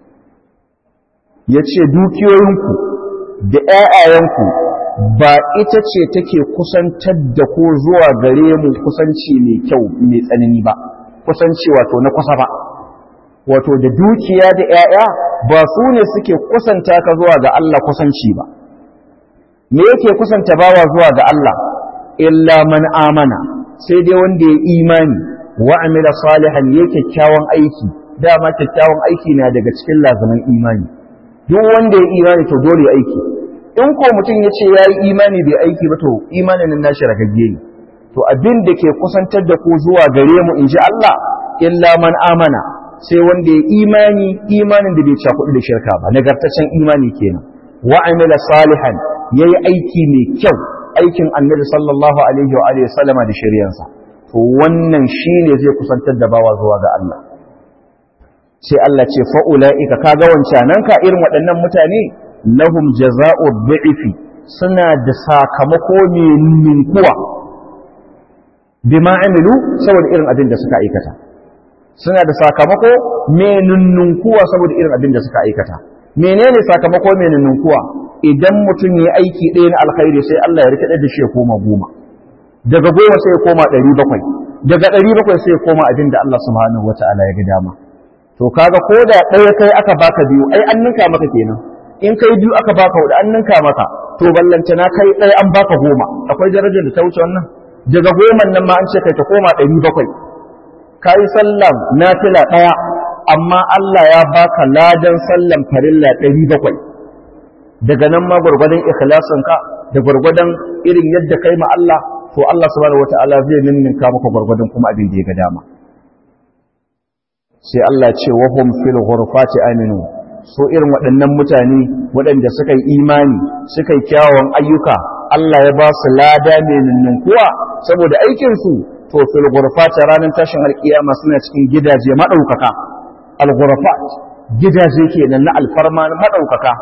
yace dukiyoyinku da ƴaƴayenku ba ita ce take kusantar da ko zuwa gare mu kusanci mai kyau mai tsanani ba kusanci wato na kusa ba wato da dukiya da 'ya'ya ba su ne suke kusanta ka zuwa ga Allah kusanci ba me yake kusanta bawa zuwa ga Allah illa man amana sai dai wanda ya imani wa amila salihan ya kyakkyawan aiki dama kyakkyawan aiki na daga cikin lazaman imani duk wanda ya imani to dole aiki in ko mutum ya ce ya yi imani bai aiki ba to imanin nan nashi ragagge ne to abin da ke kusantar da ku zuwa gare mu in ji Allah illa man amana sai wanda ya imani imanin da bai cakuɗu da shirka ba nagartaccen imani kenan wa amila salihan yayi aiki mai kyau aikin annabi sallallahu alaihi wa alihi sallama da shari'ansa to wannan shine zai kusantar da bawa zuwa ga Allah sai Allah ce fa ulaika kaga wancanan ka irin waɗannan mutane lahum jaza'u dhi'fi suna da sakamako ne ninkuwa bima amilu saboda irin abin da suka aikata suna da sakamako mai nunnunkuwa saboda irin abin da suka aikata menene sakamako mai nunnunkuwa idan mutum ya aiki ɗaya na alkhairi sai Allah ya rikide da shi ya koma goma daga goma sai ya koma ɗari bakwai daga ɗari bakwai sai ya koma abin da Allah subhanahu wata'ala ya ga dama to kaga ko da ɗaya kai aka baka biyu ai an ninka maka kenan in kai biyu aka baka hudu an ninka maka to ballanta na kai ɗaya an baka goma akwai darajar da ta wuce wannan daga goman nan ma an ce kai ta koma ɗari bakwai ka yi sallam nafila ɗaya amma Allah ya baka ladan sallam farilla ɗari bakwai daga nan ma gwargwadon ikhlasinka da gwargwadon irin yadda kai ma Allah to Allah subhanahu wataala zai ninninka maka gwargwadon kuma abin da ya ga dama sai Allah ce wa hum fil ghurfati aminu so irin waɗannan mutane waɗanda suka yi imani suka yi kyawun ayyuka Allah ya ba su lada mai ninninkuwa saboda aikinsu to fil ghurfati ranar tashin alkiyama suna cikin gidaje madaukaka al ghurfat gidaje kenan na alfarma madaukaka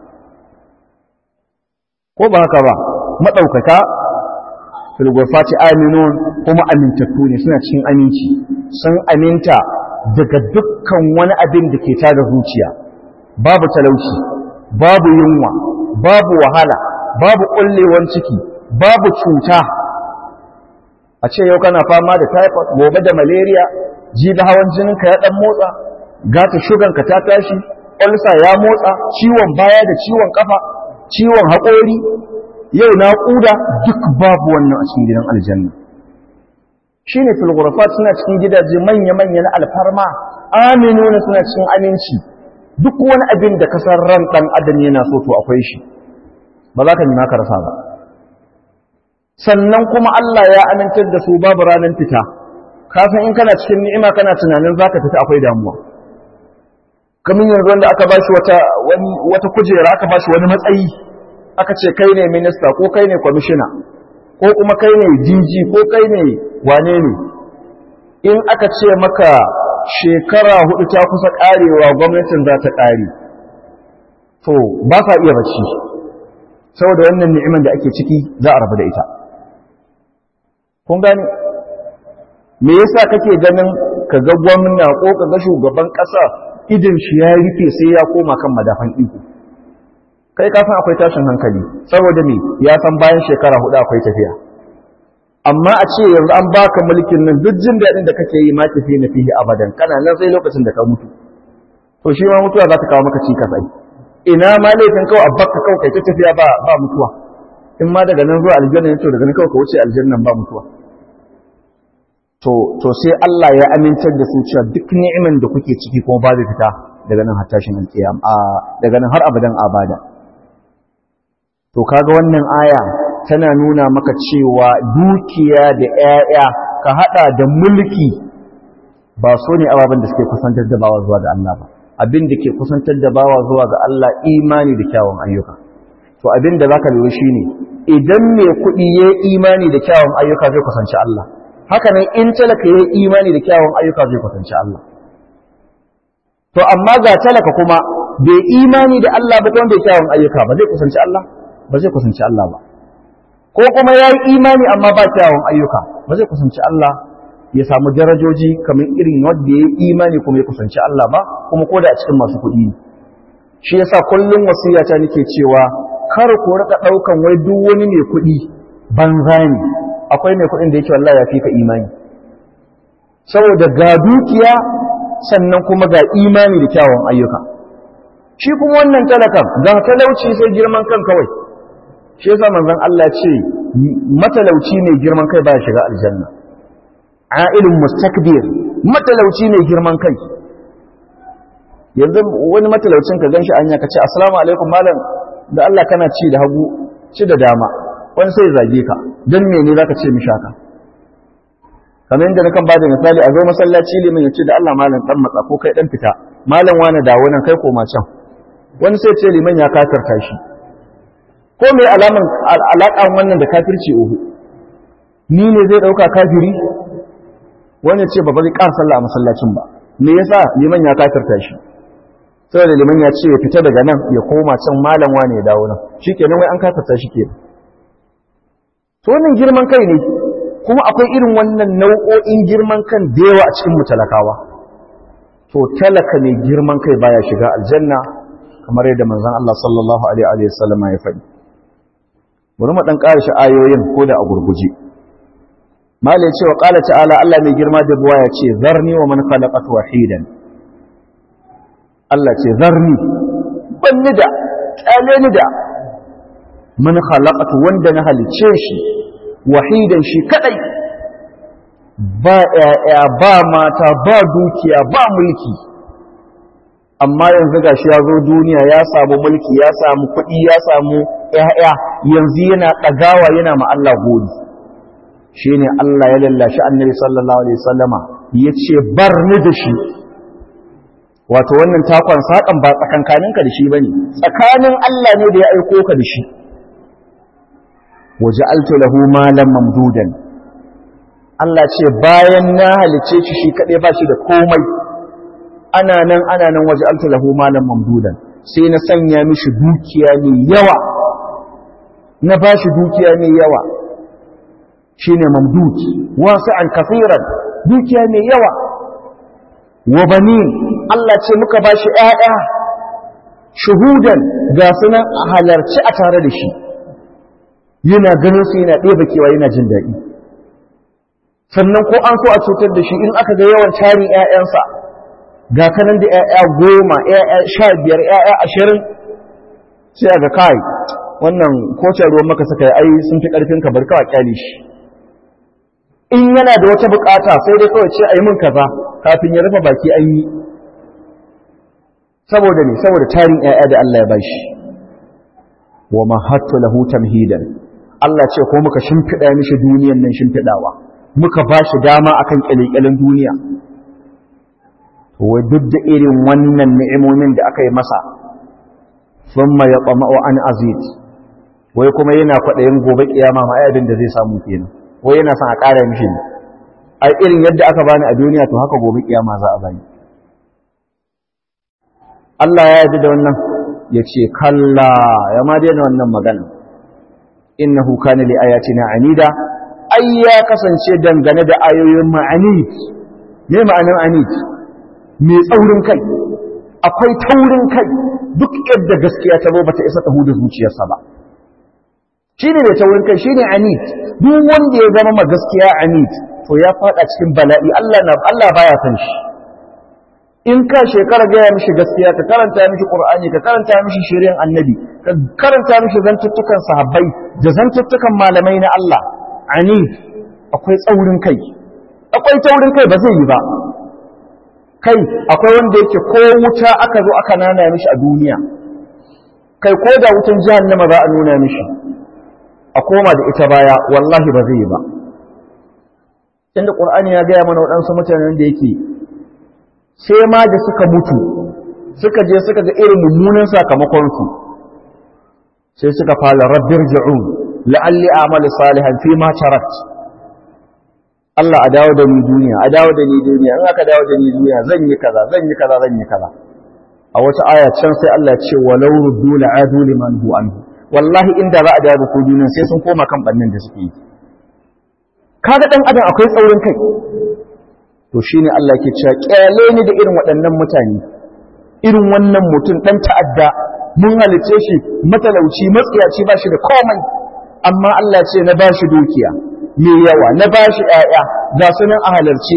ko ba haka ba madaukaka fil ghurfati aminun kuma amintattu ne suna cikin aminci sun aminta daga dukkan wani abin da ke tada zuciya babu talauci babu yunwa babu wahala babu kullewan ciki babu cuta a ce yau kana fama da typhoid gobe da malaria jibi hawan jininka ya dan motsa gata shuganka ta tashi ulcer ya motsa ciwon baya da ciwon kafa ciwon haƙori yau naƙuda duk babu wannan a cikin gidan aljanna shine fil ghurafat suna cikin gidaje manya-manya na alfarma aminuna suna cikin aminci duk wani abin da kasar ran dan adam yana so to akwai shi ba za ka nima ka rasa ba sannan kuma Allah ya amintar da su babu ranar fita ka san in kana cikin ni'ima kana tunanin zaka fita akwai damuwa kamar yanzu wanda aka bashi wata wani wata kujera aka bashi wani matsayi aka ce kai ne minista ko kai ne kwamishina ko kuma kai ne DG ko kai ne wane ne in aka ce maka shekara hudu ta kusa karewa gwamnatin za ta kare to ba sa iya bacci saboda wannan ni'imar da ake ciki za a rabu da ita kun gane me yasa kake ganin ka ga gwamna ko ka ga shugaban ƙasa idin shi ya rufe sai ya koma kan madafan iko kai ka san akwai tashin hankali saboda me ya san bayan shekara hudu akwai tafiya amma a ce yanzu an baka mulkin nan duk jin daɗin da kake yi ma tafi na fihi abadan kana nan sai lokacin da ka mutu to shi ma mutuwa za ta kawo maka cikas ai ina ma laifin kawai abbaka kawai kai ta tafiya ba ba mutuwa in ma daga nan zuwa aljanna ne to daga nan kawai ka wuce aljannan ba mutuwa to to sai Allah ya amintar da su cewa duk ni'iman da kuke ciki kuma ba zai fita daga nan har tashin alƙiyam a daga nan har abadan abada to kaga wannan aya tana nuna maka cewa dukiya da ƴaƴa ka hada da mulki ba so ne ababen da suke kusantar da bawa zuwa ga Allah ba abin da ke kusantar da bawa zuwa ga Allah imani da kyawun ayyuka to abin da zaka lura shine idan mai kuɗi ya imani da kyawun ayyuka zai kusanci Allah haka nan in talaka ya imani da kyawun ayyuka zai kusanci Allah to amma ga talaka kuma bai imani da Allah ba wanda ya kyawun ayyuka ba zai kusanci Allah ba zai kusanci Allah ba ko kuma ya yi imani amma ba kyawun ayyuka ba zai kusanci Allah ya samu darajoji kamar irin wanda ya yi imani kuma ya kusanci Allah ba kuma ko da a cikin masu kuɗi ne shi yasa kullum wasiyata nake cewa kar ku rika daukan wai duk wani mai kuɗi banza ne akwai mai kuɗin da yake wallahi ya fi ka imani saboda ga dukiya sannan kuma ga imani da kyawun ayyuka shi kuma wannan talakan ga talauci sai girman kan kawai shi yasa manzon Allah ce matalauci ne girman kai baya shiga aljanna a'ilun mustakbir matalauci ne girman kai yanzu wani matalaucin ka ganshi anya ka ce assalamu alaikum malam da Allah kana ci da hagu ci da dama wani sai zage ka dan mene zaka ce mishi haka kamar yadda nakan bada misali a zo masallaci limin ya ce da Allah malam dan matsa ko kai dan fita malam wani dawo nan kai koma can wani sai ce liman ya kafirta shi ko mai alaman alaƙan wannan da kafirci uhu ni ne zai ɗauka kafiri wani ce ba ba zai ƙara sallah a masallacin ba me yasa liman ya kafirta shi saboda liman ya ce ya fita daga nan ya koma can malam wane ya dawo nan shikenan wai an kafirta shi kenan to wannan girman kai ne kuma akwai irin wannan nau'o'in girman kan da yawa a cikin mutalakawa to talaka mai girman kai baya shiga aljanna kamar yadda manzon Allah sallallahu alaihi wa sallam ya faɗi bari mu dan ƙara shi ayoyin ko da a gurguje malai ce wa qala ta'ala Allah mai girma da buwa ya ce zarni wa man khalaqatu wahidan Allah ce zarni banni da kyale ni da man khalaqatu wanda na halice shi wahidan shi kadai ba ƴaƴa ba mata ba dukiya ba mulki amma yanzu gashi ya zo duniya ya samu mulki ya samu kuɗi ya samu ƴaƴa yanzu yana ɗagawa yana ma Allah godi shine Allah ya lallashi annabi sallallahu alaihi wasallama yace bar ni da shi wato wannan takon sakan ba tsakankaninka da shi bane tsakanin Allah ne da ya aiko ka da shi waja'altu lahu malan mamdudan Allah ce bayan na halice shi shi kadai ba shi da komai ana nan ana nan waja'altu lahu malan mamdudan sai na sanya mishi dukiya mai yawa na bashi dukiya mai yawa shine mamdud wasi'an kafiran dukiya mai yawa wa banin Allah ce muka bashi ƴaƴa shuhudan ga sunan halarci a tare da shi yana ganin su yana ɗeba kewa yana jin daɗi sannan ko an so a cutar da shi in aka ga yawan tarin ‘ya'yansa ga kanan da ‘ya'ya goma ‘ya'ya sha biyar ‘ya'ya ashirin sai a ga kai wannan kocin ruwan maka suka yi ai sun fi ƙarfin ka bar kawai kyale shi in yana da wata bukata sai dai kawai ce a yi min kaza kafin ya rufe baki an yi saboda ne saboda tarin ‘ya'ya da Allah ya bashi wa mahattu lahu tamhidan Allah ce ko muka shimfiɗa mishi duniyan nan shimfiɗawa muka ba shi dama akan ƙyalƙyalin duniya wai duk da irin wannan ni'imomin da aka yi masa thumma yatma'u an azid wai kuma yana kwaɗayin gobe kiyama ma ai abin da zai samu kenan wai yana son a ƙara mishi ne ai irin yadda aka bani a duniya to haka gobe kiyama za a bani Allah ya yarda da wannan ya ce kalla ya ma daina wannan magana innahu kana li ayatina anida ai ya kasance dangane da ayoyin ma'anid me ma'anar anid mai tsaurin kai akwai taurin kai duk yadda gaskiya ta zo bata isa ta huda zuciyarsa ba shine mai taurin kai shine anid duk wanda ya zama ma gaskiya anid to ya fada cikin bala'i Allah na Allah baya san shi in ka shekara gaya mishi gaskiya ka karanta mishi qur'ani ka karanta mishi shirin annabi ka karanta mishi zantuttukan sahabbai da zantuttukan malamai na Allah ani akwai tsaurin kai akwai taurin kai ba zai yi ba kai akwai wanda yake ko wuta aka zo aka nana mishi a duniya kai ko da wutan jahannama za a nuna mishi a koma da ita baya wallahi ba zai yi ba inda qur'ani ya gaya mana waɗansu mutanen da yake sai ma da suka mutu suka je suka ga irin mummunan sakamakonsu sai suka fara rabbir ji'un la'alli a'malu salihan fi ma tarat Allah a dawo da ni duniya a dawo da ni duniya in aka dawo da ni duniya zan yi kaza zan yi kaza zan yi kaza a wata aya can sai Allah ya ce walau ruddu la'adu liman hu anhu wallahi inda za a dawo da ku duniya sai sun koma kan bannin da suke yi kaga dan adam akwai tsaurin kai to shi ne Allah ke cewa ƙyale ni da irin waɗannan mutane irin wannan mutum ɗan ta'adda mun halice shi matalauci matsiyaci ba shi da komai amma Allah ce na ba shi dukiya mai yawa na ba shi ‘ya'ya ga su nan a halarci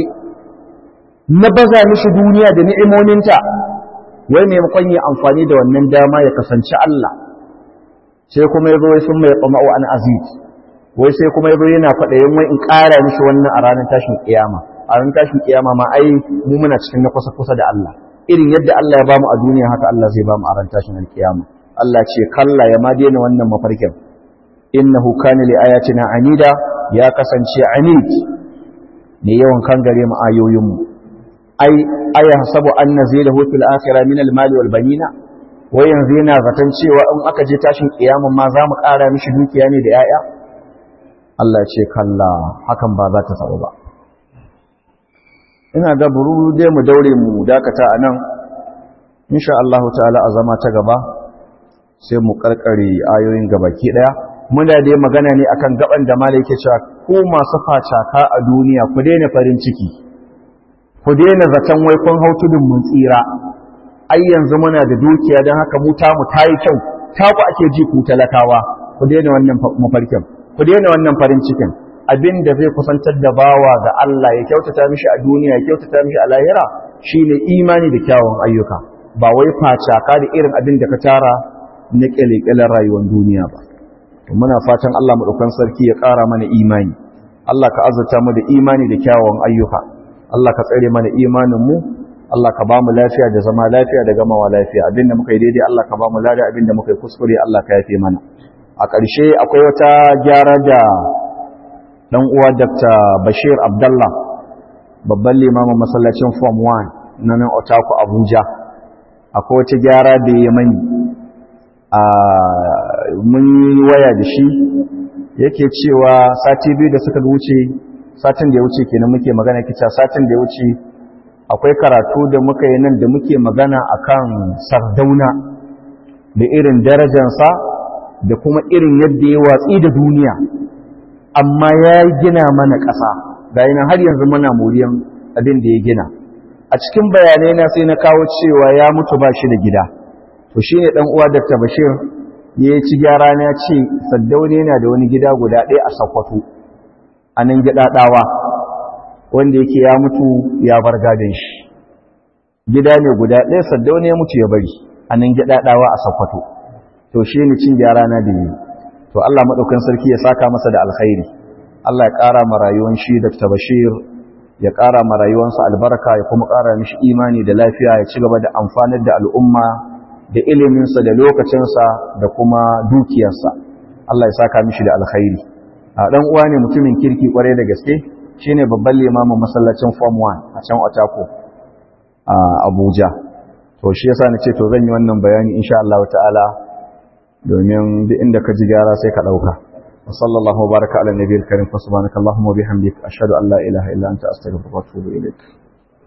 na baza mishi duniya da ni'imominta wai maimakon yi amfani da wannan dama ya kasance Allah sai kuma ya zo ya sun mai tsama'u an aziz wai sai kuma ya zo yana kwaɗayin wai in ƙara mishi wannan a ranar tashin ƙiyama a ran tashin kiyama ma ai mu muna cikin na kusa kusa da Allah irin yadda Allah ya bamu a duniya haka Allah zai bamu a ran tashin kiyama Allah ce kalla ya ma daina wannan mafarkin innahu kana li ayatina anida ya kasance anid ne yawan kan gare mu ayoyin mu ai aya hasabu an nazilahu fil akhirah min al mali wal banina wai yanzu yana zaton cewa in aka je tashin kiyama ma za mu ƙara mishi dukiya ne da 'ya'ya Allah ce kalla hakan ba za ta sabu ba ina ga buru dai mu daure mu dakata a nan insha Allah ta'ala a zama ta gaba sai mu karkare ayoyin gabaki daya muna dai magana ne akan gaban da malai yake cewa ku masu facaka a duniya ku daina farin ciki ku daina zaton wai kun hau tudun mun tsira ai yanzu muna da dukiya don haka mu ta mu tayi kyau ta ku ake ji ku talakawa ku daina wannan mafarkin ku daina wannan farin cikin abin da zai kusantar da bawa ga Allah ya kyautata mishi a duniya ya kyautata mishi a lahira shine imani da kyawun ayyuka ba wai facaka da irin abin da ka tara na kyalekyalen rayuwar duniya ba to muna fatan Allah madaukan sarki ya ƙara mana imani Allah ka azurta mu da imani da kyawun ayyuka Allah ka tsare mana imanin mu Allah ka bamu lafiya da zama lafiya da gamawa lafiya abinda muka yi daidai Allah ka bamu lada abinda muka yi kuskure Allah ka yafe mana a ƙarshe akwai wata gyara da dan uwa Dr. Bashir Abdullah babban limamin masallacin Form 1 na nan Otako Abuja akwai wata gyara da ya mani a mun yi waya da shi yake cewa sati biyu da suka wuce satin da ya wuce kenan muke magana kica satin da ya wuce akwai karatu da muka yi nan da muke magana akan sardauna da irin darajansa da kuma irin yadda ya watsi da duniya amma ya gina mana ƙasa ga yana har yanzu muna moriyan abin da ya gina a cikin bayanai na sai na kawo cewa ya mutu ba shi da gida to shi ne uwa Dr. Bashir ya ci gyara na ce saddaune yana da wani gida guda ɗaya a Sokoto a nan gidaɗawa wanda yake ya mutu ya bar gadon shi gida ne guda ɗaya saddaune ya mutu ya bari a nan gidaɗawa a Sokoto to shi ne cin gyara na da yi to Allah maɗaukan sarki ya saka masa da alkhairi Allah ya ƙara ma rayuwan shi Dr. Bashir ya ƙara ma rayuwansa albarka ya kuma ƙara mishi imani da lafiya ya ci gaba da amfanar da al'umma da iliminsa da lokacinsa da kuma dukiyarsa Allah ya saka mishi da alkhairi a ɗan uwa ne mutumin kirki kwarai da gaske shine babban limamin masallacin Form 1 a can Otako a Abuja to shi yasa nace to zan yi wannan bayani insha Allah ta'ala domin duk inda ka ji gyara sai ka dauka wa sallallahu baraka ala nabiyil karim fa subhanakallahumma wa bihamdika ashhadu an la ilaha illa anta astaghfiruka wa atubu ilaik